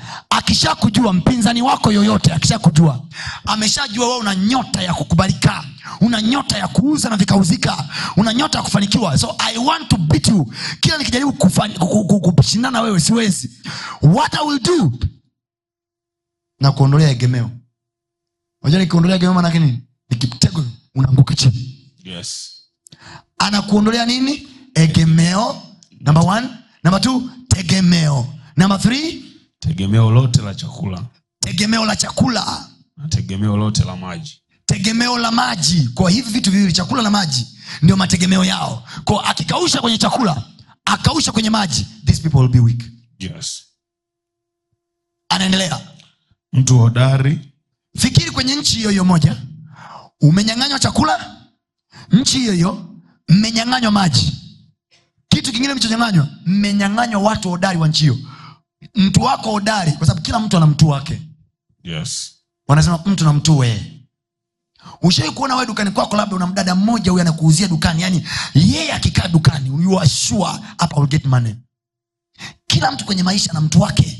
akishakujua mpinzani wako yoyote akishakujua ameshajua wewe una nyota ya kukubalika una nyota ya kuuza na vikauzika una nyota ya kufanikiwa so i want to beat you kila nikijaribu kufani- ku- ku- ku- kushindana wewe siwezi what i will do na kuondolea egemeo unajua nikiondolea egemeo manake nini nikitego unaanguka chini yes anakuondolea nini egemeo number one number two tegemeo number three tegemeo lote la chakula tegemeo la chakula na tegemeo lote la maji tegemeo la maji kwa hivi vitu viwili chakula na maji ndio mategemeo yao kwa akikausha kwenye chakula akausha kwenye maji these people will be weak yes anaendelea mtu hodari fikiri kwenye nchi hiyo hiyo moja umenyang'anywa chakula nchi hiyo hiyo mmenyang'anywa maji kitu kingine mlichonyang'anywa mmenyang'anywa watu hodari wa nchi hiyo mtu wako hodari kwa sababu kila mtu ana mtu wake yes wanasema mtu na mtue ushai kuona wewe dukani kwako labda una mdada mmoja huyu anakuuzia dukani yani yeye akikaa dukani you are sure hapa will get money kila mtu kwenye maisha na mtu wake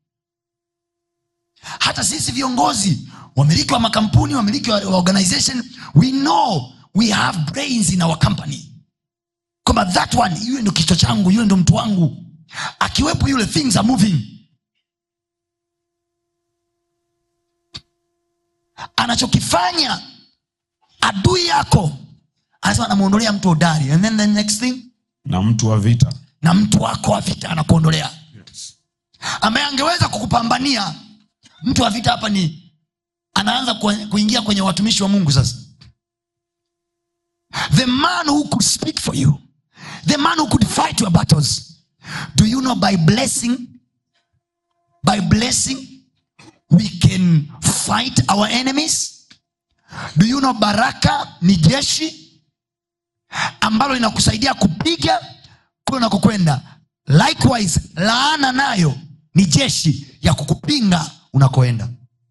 hata sisi viongozi wamiliki wa makampuni wamiliki wa wa organization we know we have brains in our company kwamba that one yule ndo kichwa changu yule ndo mtu wangu akiwepo yule things are moving anachokifanya adui yako anasema anamwondolea mtu hodari and then the next thing na mtu wa vita na mtu wako wa vita anakuondolea yes. ambaye angeweza kukupambania mtu wa vita hapa ni anaanza kue- kuingia kwenye watumishi wa mungu sasa the man who could speak for you the man who could fight your battles do you know by blessing by blessing we can fight our enemies do you know baraka ni jeshi ambalo linakusaidia kupiga kule unakokwenda likewise laana nayo ni jeshi ya kukupinga unakoenda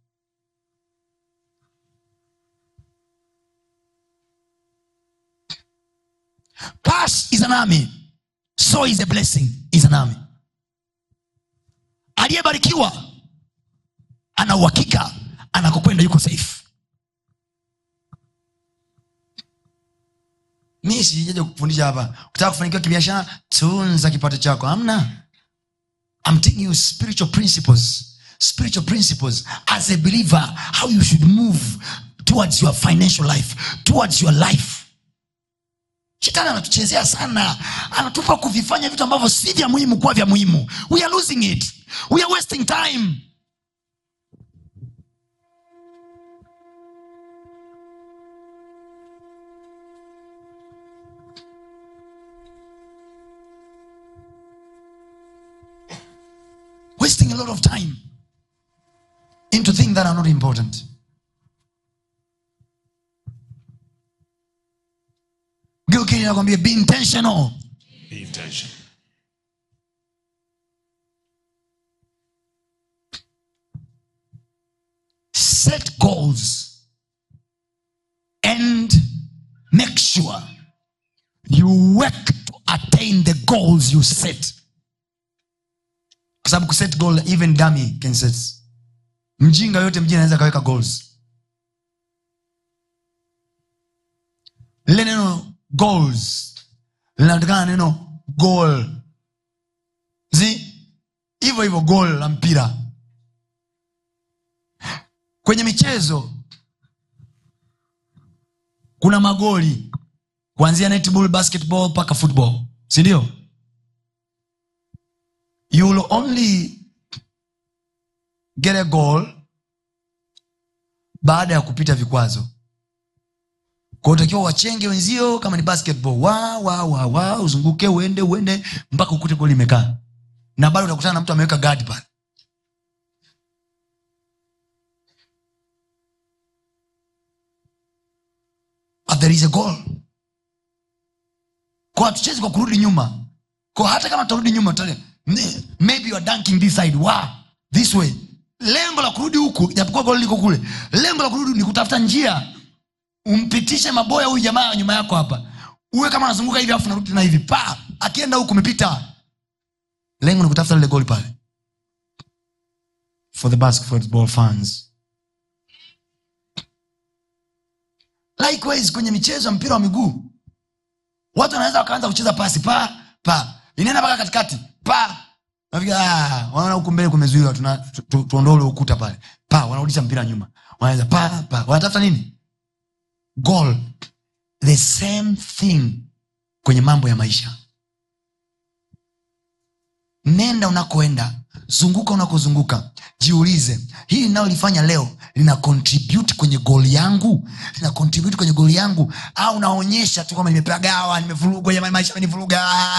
pass is an army so is a blessing is an army aliyebarikiwa ana uhakika anakokwenda yuko safe mi sijaja kufundisha hapa ukitaka kufanikiwa kibiashara tunza kipato chako amna I'm taking you spiritual principles spiritual principles as a believer how you should move towards your financial life towards your life shetani anatuchezea sana anatupa kuvifanya vitu ambavyo si vya muhimu kuwa vya muhimu we are losing it we are wasting time wasting a lot of time into things that are not important geuki nakwambia be intentional Be intentional. set goals and make sure you work to attain the goals you set kwa sababu kuset goal even dummy can set mjinga yote mjini anaweza akaweka goals lile neno goals linatokana na neno goal zi hivyo hivyo goal la mpira kwenye michezo kuna magoli kuanzia netball basketball mpaka football sindio you will only get a goal baada ya kupita vikwazo kwa utakiwa wachenge wenzio kama ni basketball wa wa wa wa uzunguke uende uende mpaka ukute goli imekaa na bado utakutana na mtu ameweka guard pale but there is a goal kwa hatuchezi kwa kurudi nyuma kwa hata kama tutarudi nyuma tutale- ne- maybe you are dunking this side wow, this way lengo la kurudi huku japokuwa goli liko kule lengo la kurudi ni kutafuta njia umpitishe maboya huyu jamaa nyuma yako hapa uwe kama anazunguka hivi afu narudi tena hivi pa akienda huku umepita lengo ni kutafuta lile goli pale for the basketball fans likewise kwenye michezo ya mpira wa miguu watu wanaweza wakaanza kucheza pasi pa pa inaenda mpaka katikati pa Nafikia, ah, wanaona huku mbele kumezuiwa tuna- tu- tu- tuondoe ule ukuta pale pa wanarudisha mpira nyuma wanaweza pa pa wanatafuta nini goal the same thing kwenye mambo ya maisha nenda unakoenda zunguka unakozunguka jiulize hili linalolifanya leo lina contribute kwenye goli yangu lina contribute kwenye goli yangu au naonyesha tu kwamba nimepagawa nimevurugwa jamani maisha amenivuruga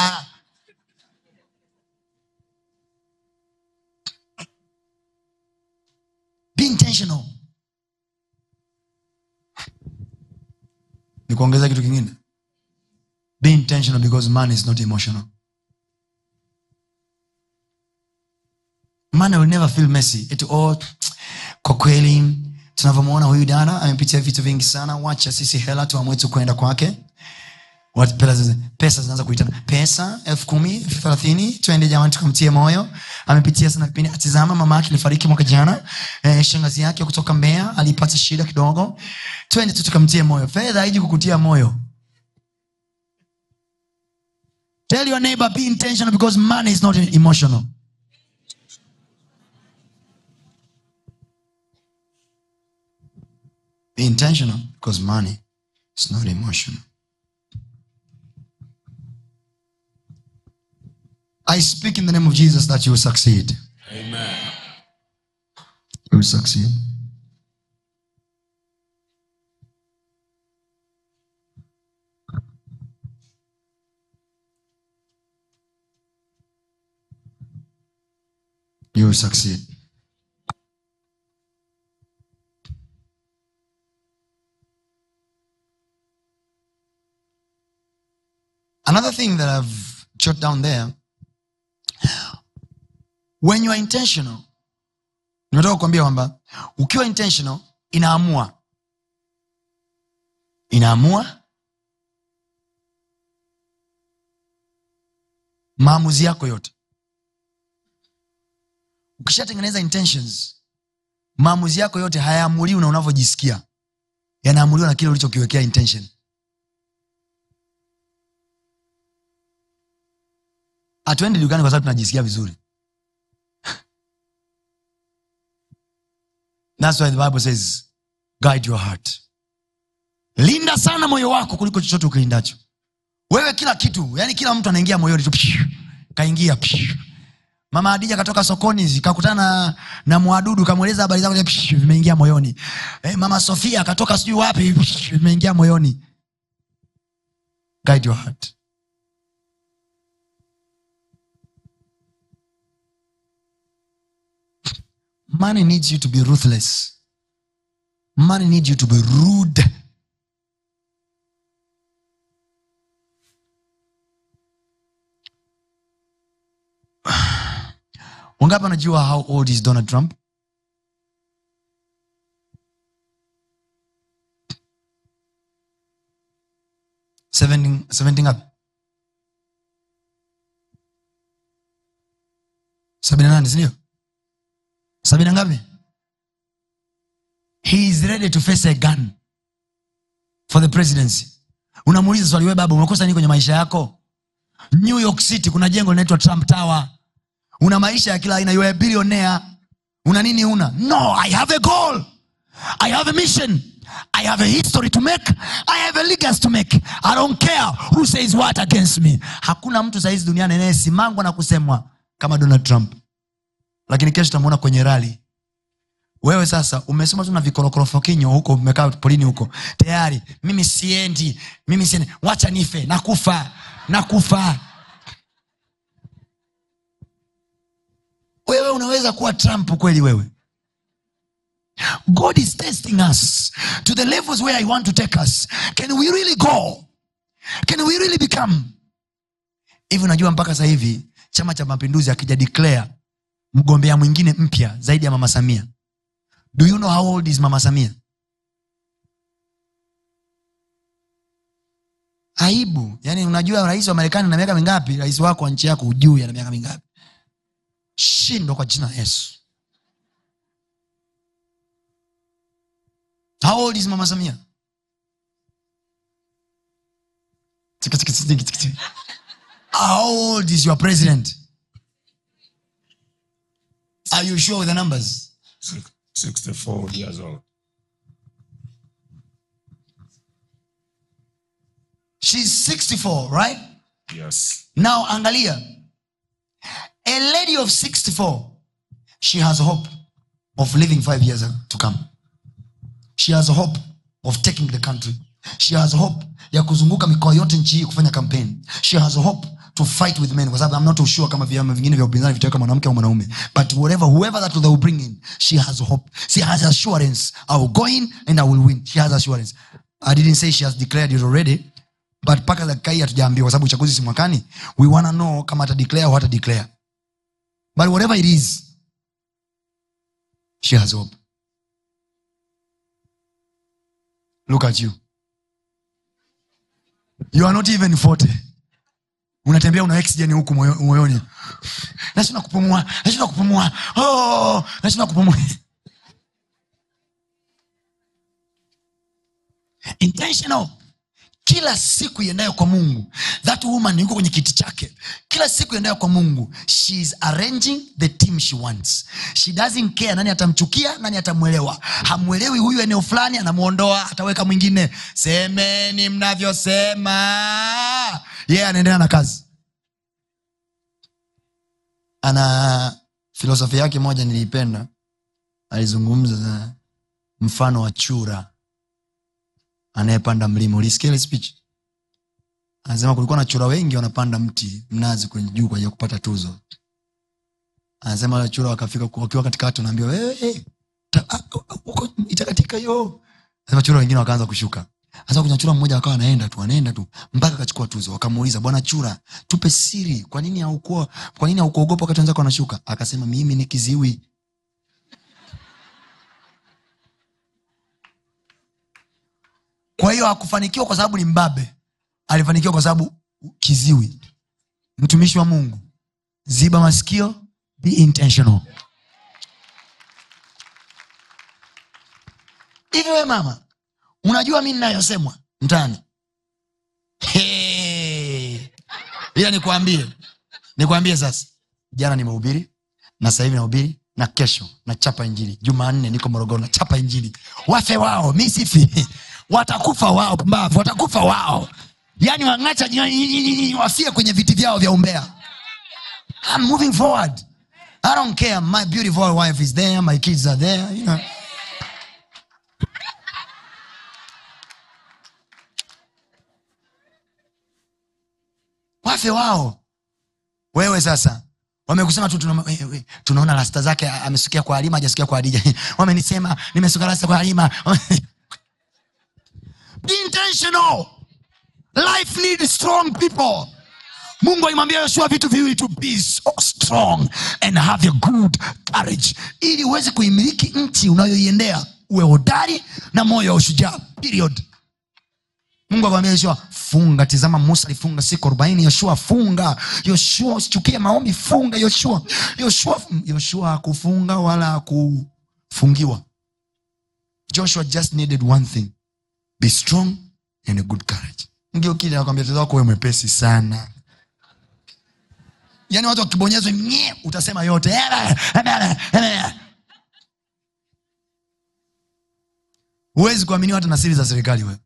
be intentional ni kuongeza kitu kingine be intentional because man is not emotional man will never feel messy Eti, oh, kwa kweli tunavyomwona huyu dada amepitia vitu vingi sana wacha sisi hela tuamue tu kwenda kwake Wat- pesa zi- pesa zinaanza kuitana pesa elfu kumi elfu thelathini twende jamani tukamtie moyo amepitia sana kipindi atizama mama yake alifariki mwaka jana eh, shangazi yake kutoka mbea alipata shida kidogo twende tu tukamtie moyo fedha haiji kukutia moyo tell your neighbor be intentional because money is not emotional be intentional because money is not emotional I speak in the name of Jesus that you will succeed. Amen. You will succeed. You will succeed. Another thing that I've jot down there when you are intentional nimetoka kukwambia kwamba ukiwa intentional inaamua inaamua maamuzi yako yote ukishatengeneza intentions maamuzi yako yote hayaamuliwi na unavyojisikia yanaamuliwa na kile ulichokiwekea intention hatuendi dukani kwa sababu tunajisikia vizuri That's why the Bible says, guide your heart. Linda sana moyo wako kuliko chochote ukilindacho. Wewe kila kitu, yani kila mtu anaingia moyoni tu. psh, Kaingia. psh. Mama Adija katoka sokoni kakutana na, na mwadudu kamweleza habari zako psh, vimeingia moyoni. Eh, Mama Sofia katoka sijui wapi psh, vimeingia moyoni. Guide your heart. Money needs you to be ruthless. Money needs you to be rude. wangapi wanajua how old is donald trump Seventy- seventy ngapi sabini na nane sindio sabini na ngapi he is ready to face a gun for the presidency unamuuliza swali we baba umekosa nini kwenye maisha yako new york city kuna jengo linaitwa trump tower una maisha ya kila aina you are a billionaire una nini una no i have a goal i have a mission i have a history to make i have a legacy to make i don't care who says what against me hakuna mtu sahizi duniani anayesimangwa na kusemwa kama donald trump lakini kesho tamuona kwenye rali wewe sasa umesoma tu na vikorokorofokinyo huko umekaa polini huko tayari mimi siendi mimi siendi wacha nife nakufa nakufa wewe unaweza kuwa trump kweli wewe god is testing us to the levels where i want to take us can we really go can we really become hivi unajua mpaka sasa hivi chama cha mapinduzi akija declare mgombea mwingine mpya zaidi ya mama samia do you know how old is mama samia aibu yaani unajua rais wa marekani na miaka mingapi rais wako wa nchi yako ujui ana miaka mingapi shindwa kwa jina la yesu how old is mama samia Tiki, tiki, tiki, tiki, tiki. how old is your president are you sure with the numbers Six- 64 years old. she's 64 right Yes. now angalia a lady of 64 she has hope of living five years to come she has hope of taking the country she has hope ya kuzunguka mikoa yote nchi hii kufanya campaign she has hope to fight with men kwa sababu i'm not too sure kama vyama vingine vya upinzani vitaweka mwanamke au mwanaume but whatever whoever that they will bring in she has hope she has assurance i will go in and i will win she has assurance i didn't say she has declared it already but mpaka dakika hii hatujaambiwa kwa sababu uchaguzi si mwakani we wanna know kama ata declare au hata declare but whatever it is she has hope look at you you are not even 40 unatembea una oxygen huku moyo- moyoni nashinda kupumua nashinda kupumua oh, nashinda kupumua intentional kila siku iendayo kwa mungu that woman yuko kwenye kiti chake kila siku iendayo kwa mungu she is arranging the team she wants she doesn't care nani atamchukia nani atamwelewa hamwelewi huyu eneo fulani anamwondoa ataweka mwingine semeni mnavyosema yeye yeah, anaendelea na kazi ana filosofi yake moja niliipenda alizungumza mfano wa chura anayepanda mlima ulisikia ile speech anasema kulikuwa na chura wengi wanapanda mti mnazi kwenye juu kwa ajili ya kupata tuzo anasema wale chura wakafika wakiwa katikati wanaambiwa wewe ta- ah, ah, uko itakatika hiyo anasema chura wengine wakaanza kushuka sasa kuna chura mmoja akawa anaenda tu anaenda tu mpaka akachukua tuzo wakamuuliza bwana chura tupe siri kwa nini haukuwa kwa nini haukuogopa wakati wenzako wanashuka akasema mimi ni kiziwi kwa hiyo hakufanikiwa kwa sababu ni mbabe alifanikiwa kwa sababu kiziwi mtumishi wa mungu ziba masikio be intentional hivi we mama unajua mi ninayosemwa mtani Hey. ila nikwambie nikwambie sasa jana nimehubiri na sasa hivi nahubiri na kesho nachapa injili jumanne niko morogoro nachapa injili wafe wao mi sifi watakufa wao pumbavu watakufa wao yaani wang'acha wafie kwenye viti vyao vya umbea I'm moving forward i don't care my beautiful wife is there my kids are there you know. wafe wao wewe sasa wamekusema tu tuna, we, we, tunaona rasta zake a- amesukia kwa halima hajasukia kwa hadija wamenisema nimesuka rasta kwa halima Be intentional life needs strong people mungu alimwambia yoshua vitu viwili to be so strong and have a good courage ili uweze kuimiliki nchi unayoiendea uwe hodari na moyo wa ushujaa period mungu akamwambia yoshua funga tizama musa alifunga siku arobaini yoshua funga yoshua usichukie maombi funga yoshua yoshua yoshua hakufunga wala hakufungiwa joshua just needed one thing be strong and a good courage ngiokili anakwambia tatizo wako we mwepesi sana yaani watu wakibonyezwa nye utasema yote huwezi kuaminiwa hata na siri za serikali wewe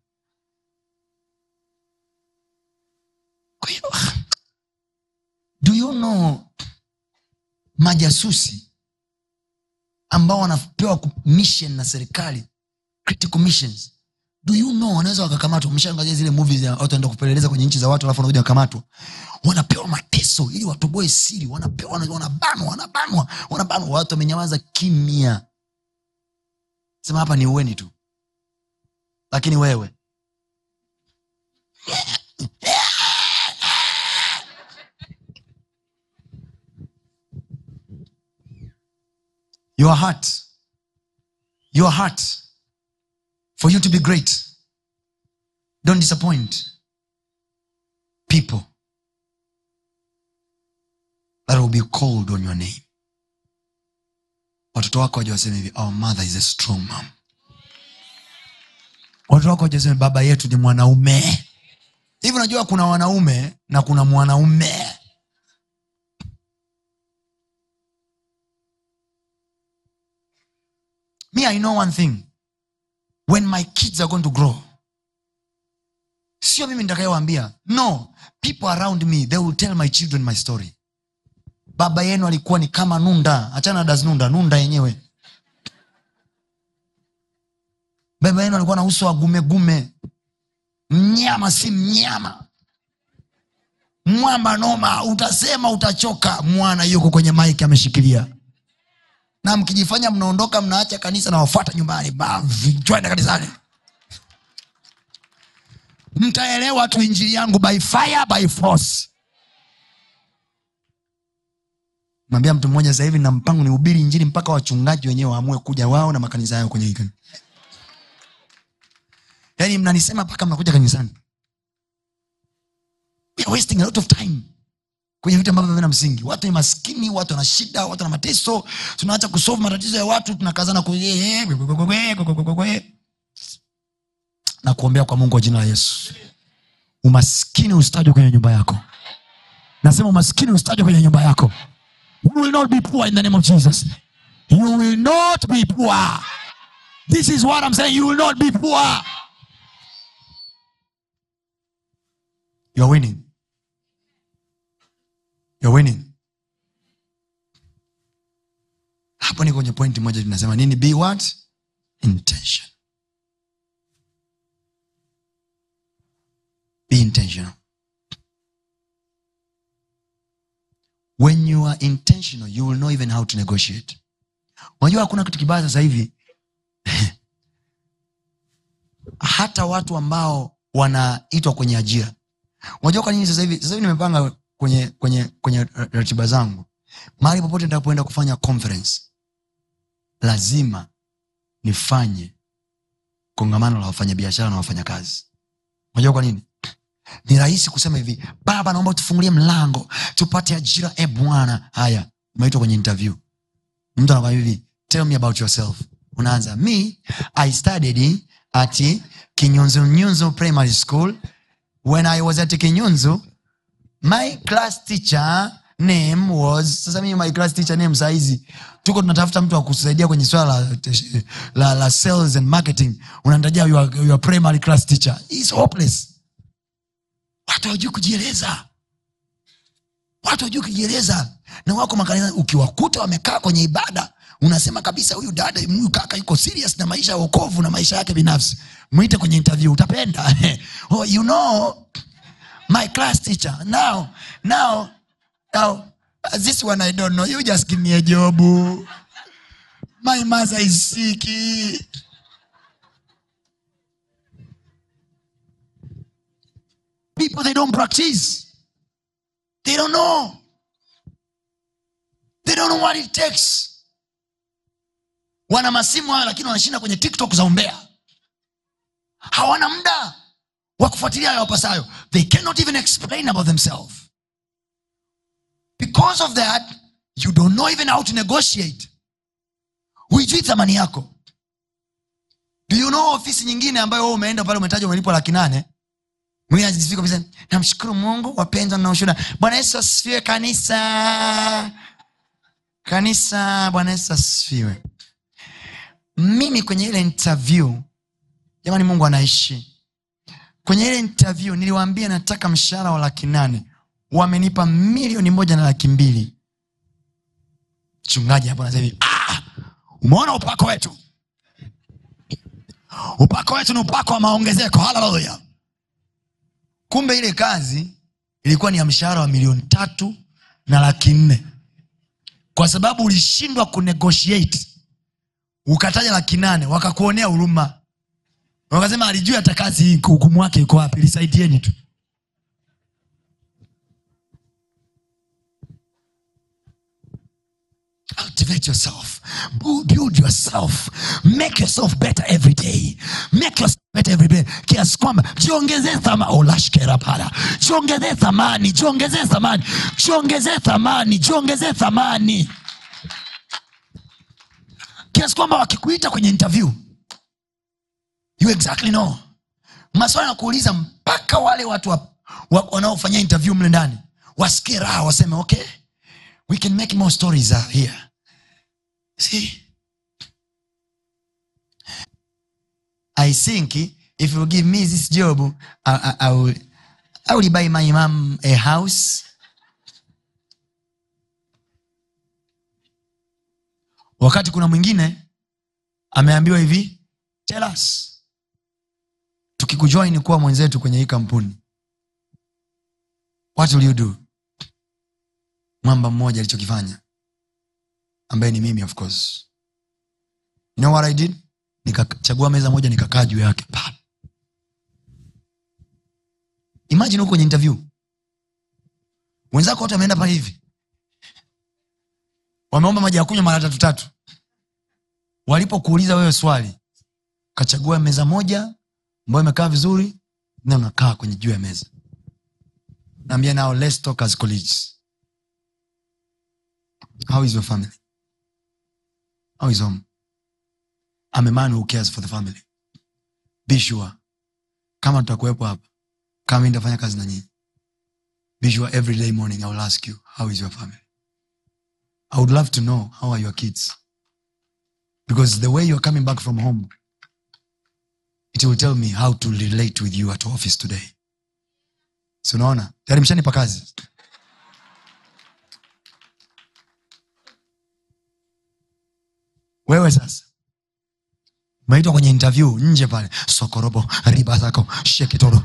kwa hiyo do you know majasusi ambao wanapewa ku- mission na serikali critical missions do you know wanaweza wakakamatwa mshaangalia zile movies ya watu wanaenda kupeleleza kwenye nchi za watu alafu wanakuja wakamatwa wanapewa mateso ili watoboe siri wanapewa wana- wanabanwa wanabanwa wanabanwa watu wamenyamaza kimya sema hapa ni uweni tu lakini wewe your heart your heart for you to be great don't disappoint people that will be called on your name watoto wako waja waseme hivi our mother is a strong mom watoto wako wajasema baba yetu ni mwanaume hivi unajua kuna wanaume na kuna mwanaume me i know one thing when my kids are going to grow sio mimi nitakayewaambia no people around me they will tell my children my story baba yenu alikuwa ni kama nunda achana das nunda nunda yenyewe baba yenu alikuwa na uso wa gumegume mnyama si mnyama mwamba noma utasema utachoka mwana yuko kwenye maiki ameshikilia na mkijifanya mnaondoka mnaacha kanisa na wafuata nyumbani Ba, vi- twende kanisani mtaelewa tu injili yangu by fire by force mwambia mtu mmoja sasa hivi na mpango ni ubiri injili mpaka wachungaji wenyewe waamue kuja wao na makanisa yao kwenye hii kanisa yaani mnanisema mpaka mnakuja kanisani We are wasting a lot of time kwenye vitu ambavyo vina msingi watu ni maskini watu wana shida watu wana mateso tunaacha kusolve matatizo ya watu tunakazana ku na kuombea kwa mungu wa jina la yesu umaskini ustajwe kwenye nyumba yako nasema umaskini ustajwe kwenye nyumba yako you will not be poor in the name of jesus you will not be poor this is what i'm saying you will not be poor you're winning you're winning hapo ni kwenye pointi moja tunasema nini be what intention be intentional when you are intentional you will know even how to negotiate unajua hakuna kitu kibaya sasa hivi hata watu ambao wanaitwa kwenye ajira unajua kwa nini sasa hivi sasa hivi nimepanga kwenye kwenye kwenye ratiba zangu mahali popote nitakapoenda kufanya conference lazima nifanye kongamano la wafanyabiashara na wafanyakazi unajua kwa nini ni rahisi kusema hivi baba naomba tufungulie mlango tupate ajira e bwana haya umeitwa kwenye interview mtu anakwambia hivi tell me about yourself unaanza me i studied at kinyunzunyunzu primary school when i was at kinyunzu my class teacher name was sasa mimi my class teacher name saizi tuko tunatafuta mtu wa kusaidia kwenye swala la, la, la sales and marketing unanitajia your, your primary class teacher It's hopeless watu hawajui kujieleza watu hawajui kujieleza na wako makanisa ukiwakuta wamekaa kwenye ibada unasema kabisa huyu dada huyu kaka yuko serious na maisha ya wokovu na maisha yake binafsi mwite kwenye interview utapenda oh, you know my class teacher now now now this one i don't know you just give me a job my mother is sick people they don't practice they don't know they don't know what it takes wana masimu hayo lakini wanashinda kwenye tiktok za umbea hawana muda wa kufuatilia yawapasayo they cannot even explain about themselves because of that you don't know even how to negotiate huijui thamani yako do you know ofisi nyingine ambayo wewe umeenda pale umetaja umelipwa laki nane mwingine anajisifia kabisa namshukuru mungu wapendwa na ushuhuda bwana yesu asifiwe kanisa kanisa bwana yesu asifiwe mimi kwenye ile interview jamani mungu anaishi kwenye ile interview niliwaambia nataka mshahara wa laki nane wamenipa milioni moja na laki mbili mchungaji hapo anasema hivi ah, umeona upako wetu upako wetu ni upako wa maongezeko haleluya kumbe ile kazi ilikuwa ni ya mshahara wa milioni tatu na laki nne kwa sababu ulishindwa kunegotiate ukataja laki nane wakakuonea huruma wakasema alijua hata kazi hii hukumu wake iko wapi lisaidieni tu cultivate yourself Bu- build yourself make yourself better every day make yourself better every day kiasi kwamba jiongezee thamani olashkera pala jiongezee thamani jiongezee thamani jiongezee thamani jiongezee thamani kiasi kwamba wakikuita kwenye interview you exactly know maswali ya kuuliza mpaka wale watu wa, wa, wanaofanya interview mle ndani wasikie raha waseme okay we can make more stories uh, here see i think if you give me this job I, I, I, will, I will buy my mom a house wakati kuna mwingine ameambiwa hivi tell us tukikujoin kuwa mwenzetu kwenye hii kampuni what will you do mwamba mmoja alichokifanya ambaye ni mimi of course you know what i did nikachagua meza moja nikakaa juu yake Pa. imagine huko kwenye interview wenzako wote wameenda pale hivi wameomba maji ya kunywa mara tatu tatu walipokuuliza wewe swali kachagua meza moja ambayo imekaa vizuri na unakaa kwenye juu ya meza naambia nao let's talk as colleagues how is your family how is home I'm a man who cares for the family be sure kama tutakuwepo hapa kama mi nitafanya kazi na nyinyi be sure every day morning i will ask you how is your family i would love to know how are your kids because the way you're coming back from home it will tell me how to relate with you at office today si unaona tayari mshanipa kazi wewe sasa umeitwa kwenye interview nje pale sokorobo riba zako shekitoro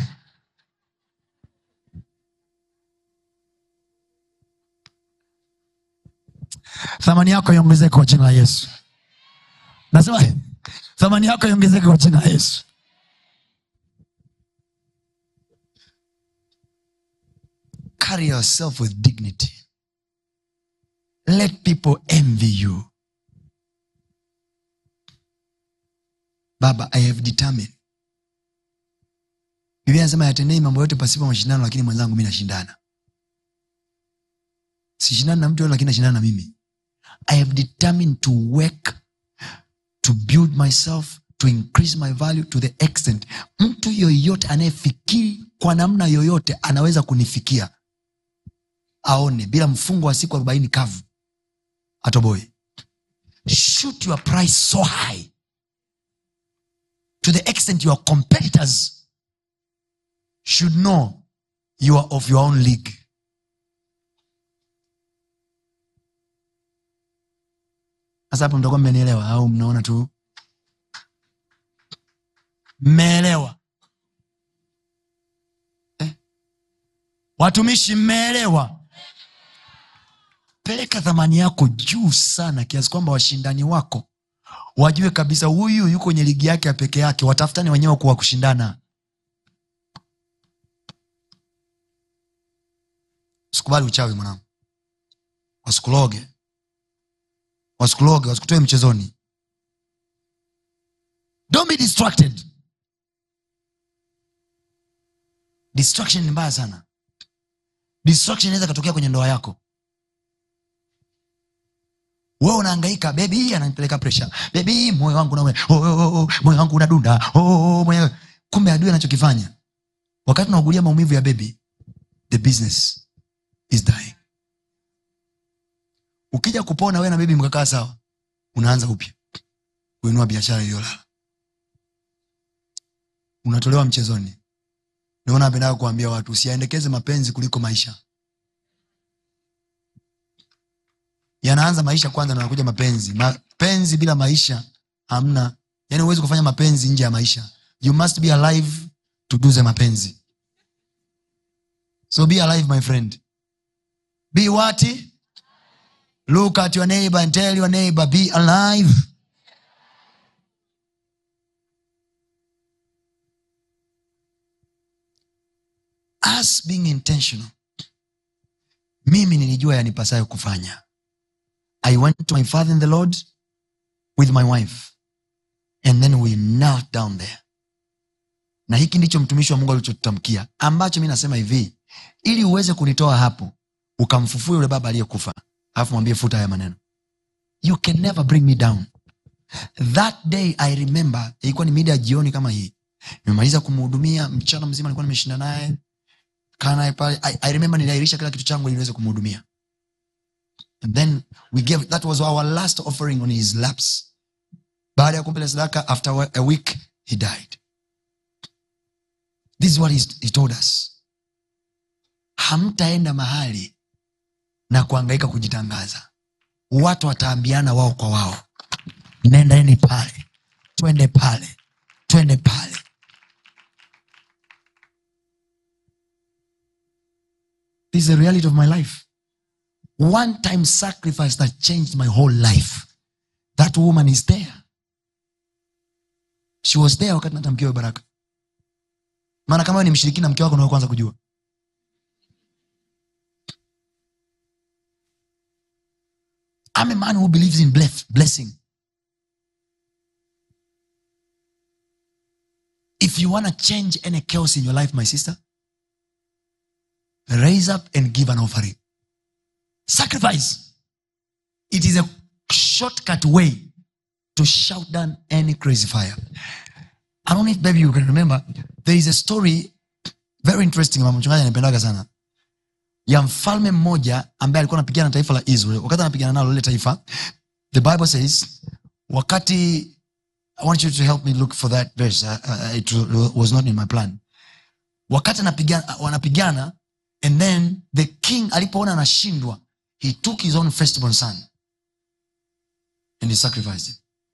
thamani yako iongezeke kwa jina la yesu nasema thamani yako iongezeke kwa jina la yesu carry yourself with dignity let people envy you baba i have determined biblia anasema yatendei mambo yote pasipo mashindano lakini mwenzangu mi nashindana sishindani na mtu yote lakini nashindana na mimi i have determined to work to build myself to increase my value to the extent mtu yoyote anayefikiri kwa namna yoyote anaweza kunifikia aone bila mfungo wa siku arobaini kavu atoboe shoot your price so high to the extent your competitors should know you are of your own league sasa hapo mtakuwa mmenielewa au mnaona tu mmeelewa eh? watumishi mmeelewa peleka thamani yako juu sana kiasi kwamba washindani wako wajue kabisa huyu yuko kwenye ligi yake ya peke yake watafutani wenyewe kuwa kushindana usikubali uchawi mwanangu wasikuloge wasikuloge wasikutoe mchezoni don't be distracted distraction ni mbaya sana distraction inaweza katokea kwenye ndoa yako we unaangaika bebi ananipeleka presha bebi moyo wangu na oh, oh, oh, moyo wangu unadunda oh, oh, moyo... kumbe adui anachokifanya wakati unaugulia maumivu ya bebi the business is dying ukija kupona we na bebi mkakaa sawa unaanza upya kuinua biashara iliyolala unatolewa mchezoni ndio napendaga kuambia watu usiaendekeze mapenzi kuliko maisha yanaanza maisha kwanza na nakuja mapenzi mapenzi bila maisha hamna yani huwezi kufanya mapenzi nje ya maisha you must be alive to do the mapenzi so be alive my friend be what look at your neighbor and tell your neighbor be alive us being intentional mimi nilijua yanipasayo kufanya i went to my father in the lord with my wife and then we knelt down there na hiki ndicho mtumishi wa mungu alichotutamkia ambacho mi nasema hivi ili uweze kunitoa hapo ukamfufue yule baba aliyekufa alafu mwambie futa haya maneno you can never bring me down that day i remember ilikuwa ni mida ya jioni kama hii nimemaliza kumhudumia mchana mzima nilikuwa nimeshinda naye kaa naye pale I, i remember niliairisha kila kitu changu ili niweze kumhudumia and then we gave that was our last offering on his laps baada ya kumpele sadaka after a week he died this is what he, he told us hamtaenda mahali na kuangaika kujitangaza watu wataambiana wao kwa wao nendaeni pale twende pale twende pale this is the reality of my life one time sacrifice that changed my whole life that woman is there she was there wakati natamkiwa baraka maana kama wewe ni mshirikina mke wako ndio kwanza kujua I'm a man who believes in bless, blessing. If you want to change any chaos in your life, my sister, raise up and give an offering. Sacrifice. It is a shortcut way to shout down any crazy fire. I don't know if baby you can remember. There is a story very interesting mama mchungaji anapendaga sana ya mfalme mmoja ambaye alikuwa anapigana na taifa la israel wakati anapigana nalo lile taifa the bible says wakati i want you to help me look for that verse uh, uh, it was not in my plan wakati anapigana, wanapigana and then the king alipoona anashindwa he took his own firstborn son and he sacrificed him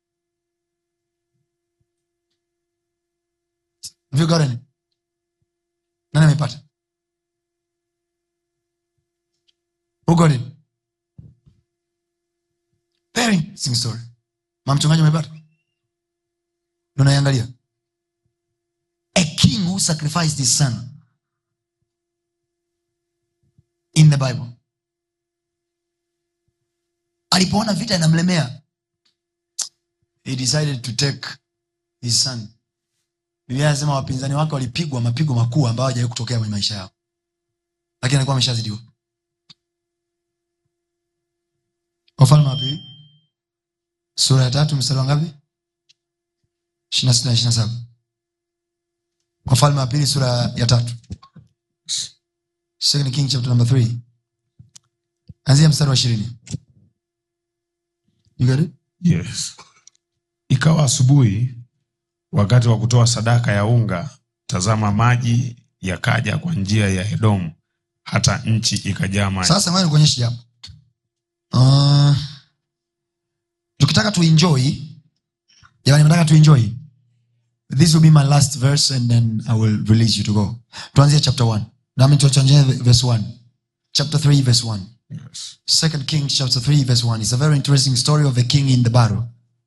Have you got any? nani amepata Who got it? Very interesting story. Mama mchungaji umepata? Ndio naiangalia. A king who sacrificed his son in the Bible. Alipoona vita inamlemea, he decided to take his son. Biblia inasema wapinzani wake walipigwa mapigo makuu ambayo hajawahi kutokea kwenye maisha yao, lakini alikuwa ameshazidiwa. wafalme wa pili sura ya tatu mstari wa ngapi ishirina sita na ishirina saba wafalme wa pili sura ya tatu second king chapter number three anzia mstari wa ishirini You got it? yes ikawa asubuhi wakati wa kutoa sadaka ya unga tazama maji yakaja kwa njia ya edomu hata nchi ikajaa maji sasa ngoja nikuonyeshe jambo uh, tukitaka tuenjoy jamani nataka tuenjoy this will be my last verse and then i will release you to go tuanzie chapter 1 nami tuachanjia verse 1 chapter 3 verse 1 yes. second kings chapter 3 verse 1 it's a very interesting story of a king in the battle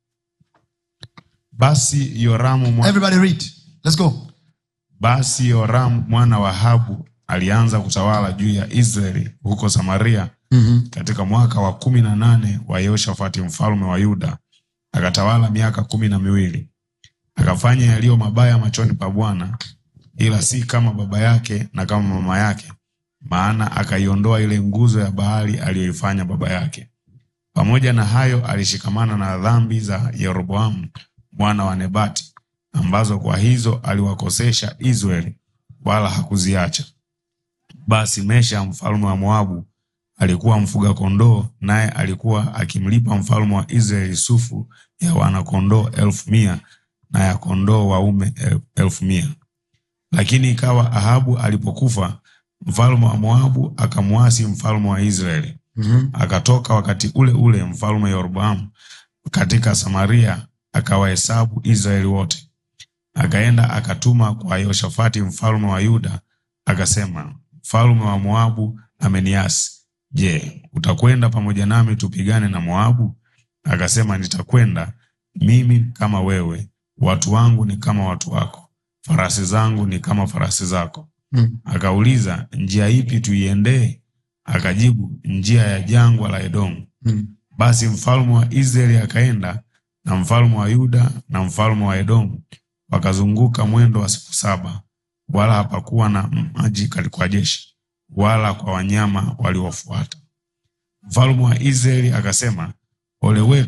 basi yoramu mwa... everybody read let's go basi yoramu mwana wa habu alianza kutawala juu ya israeli huko samaria mm-hmm. katika mwaka wa kumi na nane wa yehoshafati mfalme wa yuda akatawala miaka kumi na miwili akafanya yaliyo mabaya machoni pa bwana ila si kama baba yake na kama mama yake maana akaiondoa ile nguzo ya bahari aliyoifanya baba yake pamoja na hayo alishikamana na dhambi za yeroboamu mwana wa nebati ambazo kwa hizo aliwakosesha israeli wala hakuziacha basi mesha mfalme wa moabu alikuwa mfuga kondoo naye alikuwa akimlipa mfalme wa israeli sufu ya wanakondoo elfu mia na ya kondoo waume el- elfu mia lakini ikawa ahabu alipokufa mfalme wa moabu akamwasi mfalme wa israeli Mm-hmm. akatoka wakati ule ule mfalme Yeroboamu katika Samaria akawahesabu Israeli wote. Akaenda akatuma kwa Yehoshafati mfalme wa Yuda akasema, mfalme wa Moabu ameniasi. Je, utakwenda pamoja nami tupigane na Moabu? Akasema, nitakwenda mimi kama wewe, watu wangu ni kama watu wako, farasi zangu ni kama farasi zako. Mm. Akauliza, njia ipi tuiendee? Akajibu, njia ya jangwa la Edomu. Mm. Basi mfalme wa Israeli akaenda na mfalme wa Yuda na mfalme wa Edomu wakazunguka mwendo wa siku saba, wala hapakuwa na maji kwa jeshi wala kwa wanyama waliofuata. Mfalme wa Israeli akasema, ole wetu,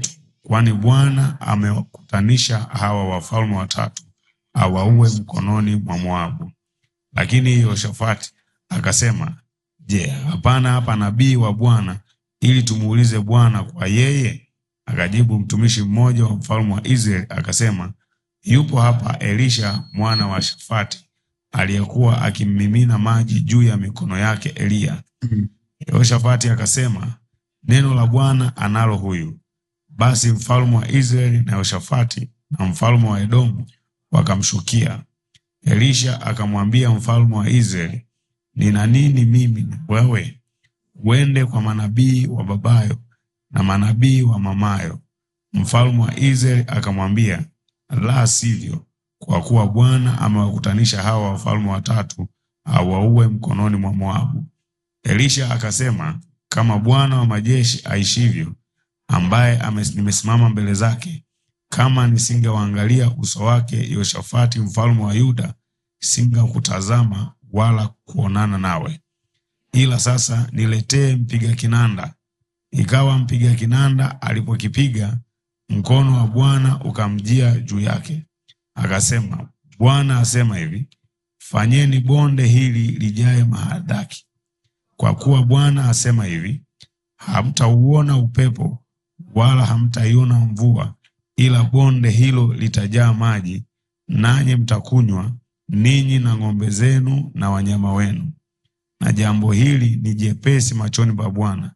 kwani Bwana amewakutanisha hawa wafalme watatu awaue mkononi mwa Moabu. Lakini Yehoshafati akasema, Je, hapana hapa nabii wa Bwana ili tumuulize Bwana kwa yeye? Akajibu mtumishi mmoja wa mfalme wa Israeli akasema, yupo hapa Elisha mwana wa Shafati aliyekuwa akimmimina maji juu ya mikono yake Eliya. Yehoshafati akasema, neno la Bwana analo huyu. Basi mfalme wa Israeli na Yehoshafati na mfalme wa Edomu wakamshukia. Elisha akamwambia mfalme wa Israeli, nina nini mimi na wewe? Uende kwa manabii wa babayo na manabii wa mamayo. Mfalme wa Israeli akamwambia, la sivyo, kwa kuwa Bwana amewakutanisha hawa wafalme watatu awaue mkononi mwa Moabu. Elisha akasema, kama Bwana wa majeshi aishivyo, ambaye ame- nimesimama mbele zake, kama nisingewaangalia uso wake Yehoshafati mfalme wa Yuda, singakutazama wala kuonana nawe. Ila sasa niletee mpiga kinanda. Ikawa mpiga kinanda alipokipiga, mkono wa Bwana ukamjia juu yake, akasema, Bwana asema hivi, fanyeni bonde hili lijae mahadaki, kwa kuwa Bwana asema hivi, hamtauona upepo wala hamtaiona mvua, ila bonde hilo litajaa maji, nanyi mtakunywa ninyi na ng'ombe zenu na wanyama wenu. Na jambo hili ni jepesi machoni pa Bwana,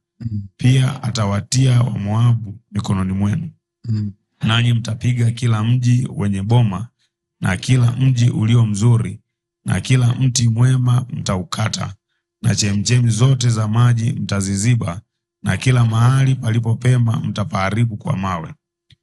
pia atawatia Wamoabu mikononi mwenu, nanyi mtapiga kila mji wenye boma na kila mji ulio mzuri na kila mti mwema mtaukata, na chemchemi zote za maji mtaziziba, na kila mahali palipopema mtapaharibu kwa mawe.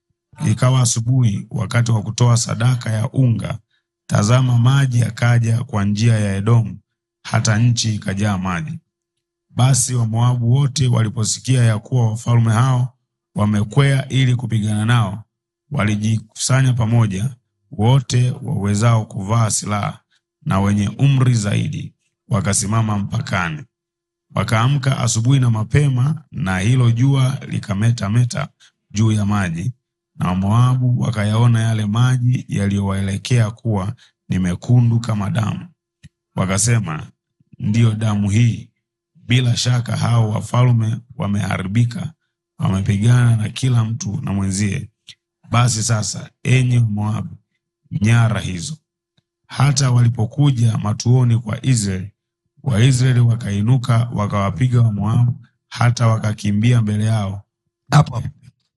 Ikawa asubuhi, wakati wa kutoa sadaka ya unga, tazama, maji yakaja kwa njia ya Edomu, hata nchi ikajaa maji. Basi Wamoabu wote waliposikia ya kuwa wafalme hao wamekwea ili kupigana nao, walijikusanya pamoja, wote wawezao kuvaa silaha na wenye umri zaidi, wakasimama mpakani. Wakaamka asubuhi na mapema, na hilo jua likametameta juu ya maji, na Wamoabu wakayaona yale maji yaliyowaelekea kuwa ni mekundu kama damu. Wakasema, ndiyo damu hii. Bila shaka hao wafalme wameharibika, wamepigana na kila mtu na mwenzie. Basi sasa, enyi Wamoabu, nyara hizo. Hata walipokuja matuoni kwa Israeli, Waisraeli wakainuka wakawapiga Wamoabu hata wakakimbia mbele yao. hapo hapo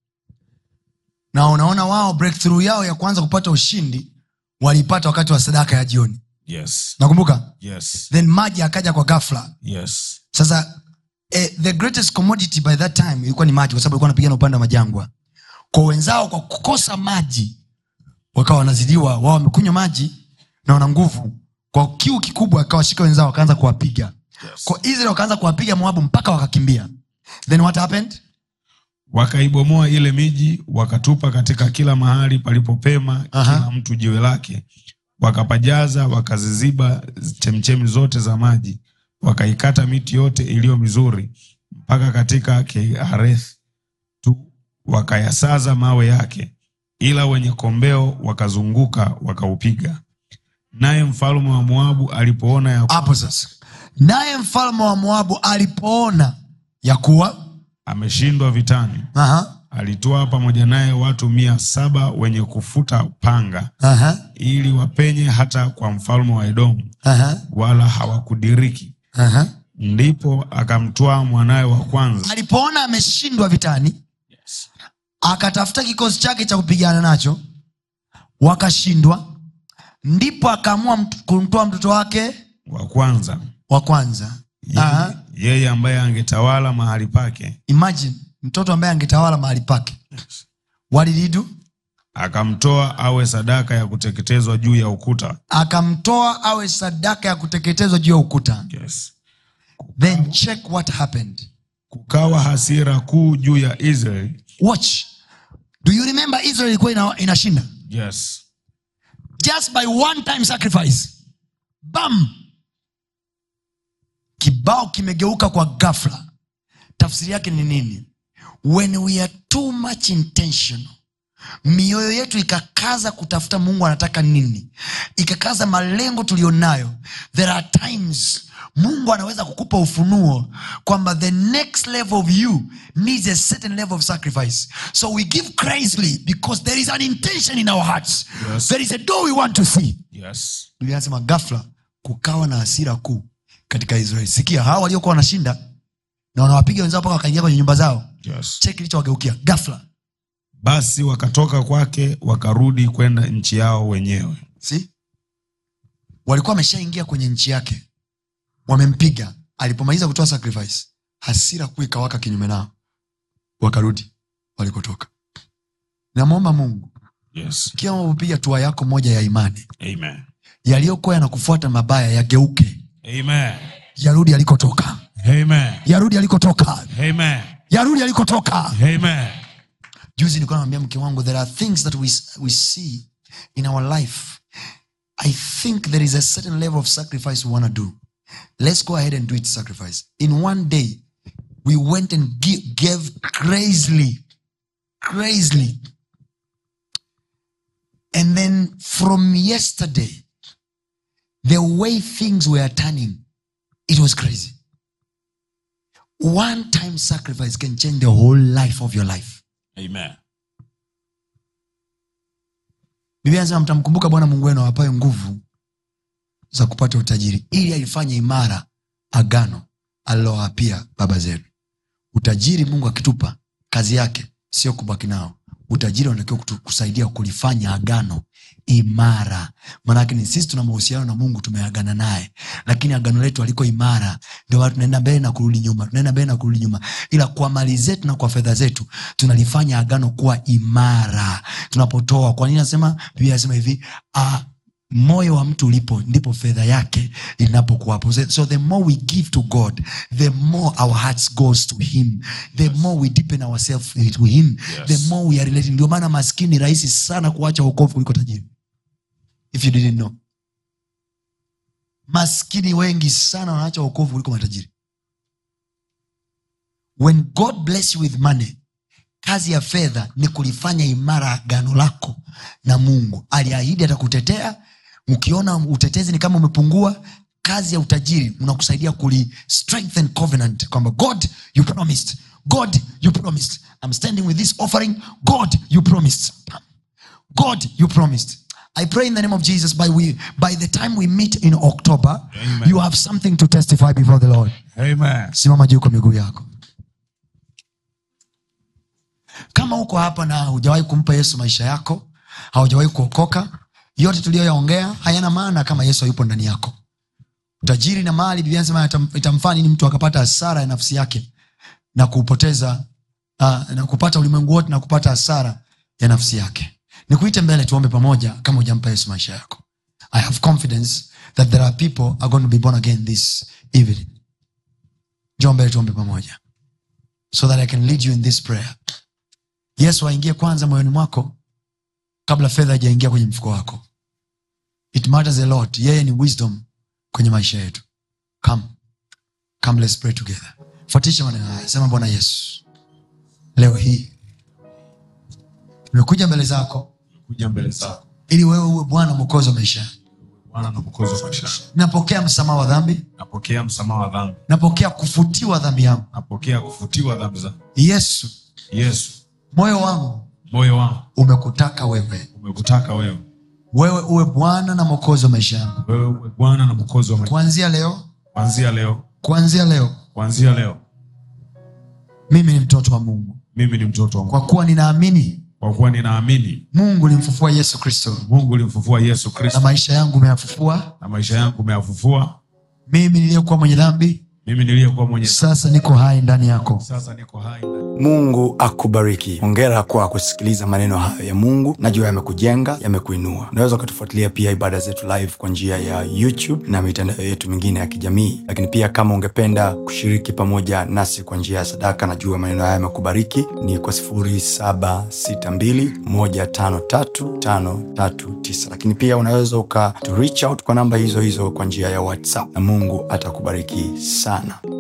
na unaona wao breakthrough yao ya kwanza kupata ushindi waliipata wakati wa sadaka ya jioni Yes, nakumbuka yes, then maji akaja kwa ghafla yes, sasa eh, the greatest commodity by that time ilikuwa ni maji kwa sababu ilikuwa wanapigana upande wa majangwa kwa wenzao kwa kukosa maji wakawa wanazidiwa wao wamekunywa maji na wana nguvu kwa kiu kikubwa akawashika wenzao wakaanza kuwapiga yes. kwa israel wakaanza kuwapiga moabu mpaka wakakimbia then what happened Wakaibomoa ile miji, wakatupa katika kila mahali palipopema Aha. kila mtu jiwe lake, wakapajaza, wakaziziba chemchemi zote za maji, wakaikata miti yote iliyo mizuri mpaka katika Kehareth tu, wakayasaza mawe yake, ila wenye kombeo wakazunguka wakaupiga. Naye mfalme wa Moabu alipoona ya kuwa hapo sasa naye mfalme wa moabu alipoona ya kuwa ameshindwa vitani, aha, alitoa pamoja naye watu mia saba wenye kufuta panga aha, ili wapenye hata kwa mfalme wa Edomu, aha, wala hawakudiriki. aha. Ndipo akamtwaa mwanawe wa kwanza, alipoona ameshindwa vitani akatafuta kikosi chake cha kupigana nacho wakashindwa ndipo akaamua mt- kumtoa mtoto wake wa kwanza wa kwanza Aha. yeye, yeye ambaye angetawala mahali pake, imagine mtoto ambaye angetawala mahali pake walilidu akamtoa awe sadaka ya kuteketezwa juu ya ukuta. akamtoa awe sadaka ya kuteketezwa juu ya ukuta Yes. then check what happened Kukawa hasira kuu juu ya Israeli. watch do you remember israel ilikuwa ina, inashinda Yes. just by one time sacrifice bam kibao kimegeuka kwa ghafla tafsiri yake ni nini when we are too much intentional mioyo yetu ikakaza kutafuta mungu anataka nini ikakaza malengo tulionayo there are times mungu anaweza kukupa ufunuo kwamba the next level of you needs a certain level of sacrifice so we give crazily because there is an intention in our hearts Yes. there is a door we want to see Yes. biblia anasema gafla kukawa na hasira kuu katika israeli sikia hawa waliokuwa wanashinda na wanawapiga wenzao mpaka wakaingia kwenye nyumba zao Yes. cheki kilichowageukia gafla basi wakatoka kwake wakarudi kwenda nchi yao wenyewe si walikuwa wameshaingia kwenye nchi yake wamempiga alipomaliza kutoa sacrifice hasira kuu ikawaka kinyume nao wakarudi walikotoka namwomba mungu yes. kila unapopiga tua yako moja ya imani Amen. yaliyokuwa yanakufuata mabaya yageuke Amen. yarudi alikotoka Amen. yarudi alikotoka Amen. yarudi alikotoka Amen. juzi nilikuwa namwambia mke wangu there are things that we, we see in our life i think there is a certain level of sacrifice we want to do let's go ahead and do it sacrifice in one day we went and gi- gave crazily crazily and then from yesterday the way things were turning it was crazy one time sacrifice can change the whole life of your life Amen. biblia anasema mtamkumbuka bwana mungu wenu awapaye nguvu za kupata utajiri ili alifanye imara agano alilowapia baba zenu utajiri mungu akitupa kazi yake sio kubaki nao utajiri unatakiwa kutu- kusaidia kulifanya agano imara maanake ni sisi tuna mahusiano na mungu tumeagana naye lakini agano letu aliko imara ndio maana tunaenda mbele na kurudi nyuma tunaenda mbele na kurudi nyuma ila kwa mali zetu na kwa fedha zetu tunalifanya agano kuwa imara tunapotoa kwa nini nasema biblia nasema hivi uh, moyo wa mtu ulipo ndipo fedha yake inapokuwapo so so the more we give to god the more our hearts goes to him the more we deepen ourselves to him Yes. the more we are relating ndio maana maskini ni rahisi sana kuacha wokovu kuliko tajiri if you didn't know maskini wengi sana wanaacha wokovu kuliko matajiri when god bless you with money kazi ya fedha ni kulifanya imara agano lako na mungu aliahidi atakutetea ukiona utetezi ni kama umepungua kazi ya utajiri unakusaidia kuli strengthen covenant kwamba god you promised god you promised i'm standing with this offering god you promised god you promised i pray in the name of jesus by, we, by the time we meet in october Amen. you have something to testify before the lord Amen. simama juu kwa miguu yako kama uko hapa na hujawahi kumpa yesu maisha yako haujawahi kuokoka yote tuliyoyaongea hayana maana kama yesu hayupo ndani yako utajiri na mali biblia nasema itam- itamfaa nini mtu akapata hasara ya nafsi yake na kupoteza uh, na kupata ulimwengu wote na kupata hasara ya nafsi yake nikuite mbele tuombe pamoja kama hujampa yesu maisha yako i have confidence that there are people are going to be born again this evening njoo mbele tuombe pamoja so that i can lead you in this prayer yesu aingie kwanza moyoni mwako kabla fedha haijaingia kwenye mfuko wako it matters a lot yeye ni wisdom kwenye maisha yetu come come let's pray together fuatisha maneno haya sema bwana yesu leo hii nimekuja mbele zako kuja mbele zako ili wewe uwe bwana mwokozi wa maisha yangu. bwana na mwokozi wa maisha yangu. napokea msamaha wa dhambi napokea msamaha wa dhambi napokea kufutiwa dhambi yangu napokea kufutiwa dhambi zangu yesu yesu moyo wangu moyo wangu umekutaka wewe umekutaka wewe wewe uwe bwana na mwokozi wa maisha yangu wewe uwe bwana na mwokozi wa maisha kuanzia leo kuanzia leo kuanzia leo kuanzia leo mimi ni mtoto wa mungu mimi ni mtoto wa mungu kwa kuwa ninaamini kwa kuwa ninaamini mungu limfufua yesu kristo mungu ulimfufua yesu na kristo maisha yangu umeyafufua na maisha yangu umeyafufua mimi niliyekuwa mwenye dhambi mimi niliyekuwa mwenye sasa niko hai ndani yako sasa niko hai ndani mungu akubariki hongera kwa kusikiliza maneno hayo ya mungu najua yamekujenga yamekuinua unaweza ukatufuatilia pia ibada zetu live kwa njia ya youtube na mitandao yetu mingine ya kijamii lakini pia kama ungependa kushiriki pamoja nasi kwa njia ya sadaka najua maneno haya yamekubariki ni kwa 762153539 lakini pia unaweza uka to reach out kwa namba hizo hizo kwa njia ya whatsapp na mungu atakubariki sana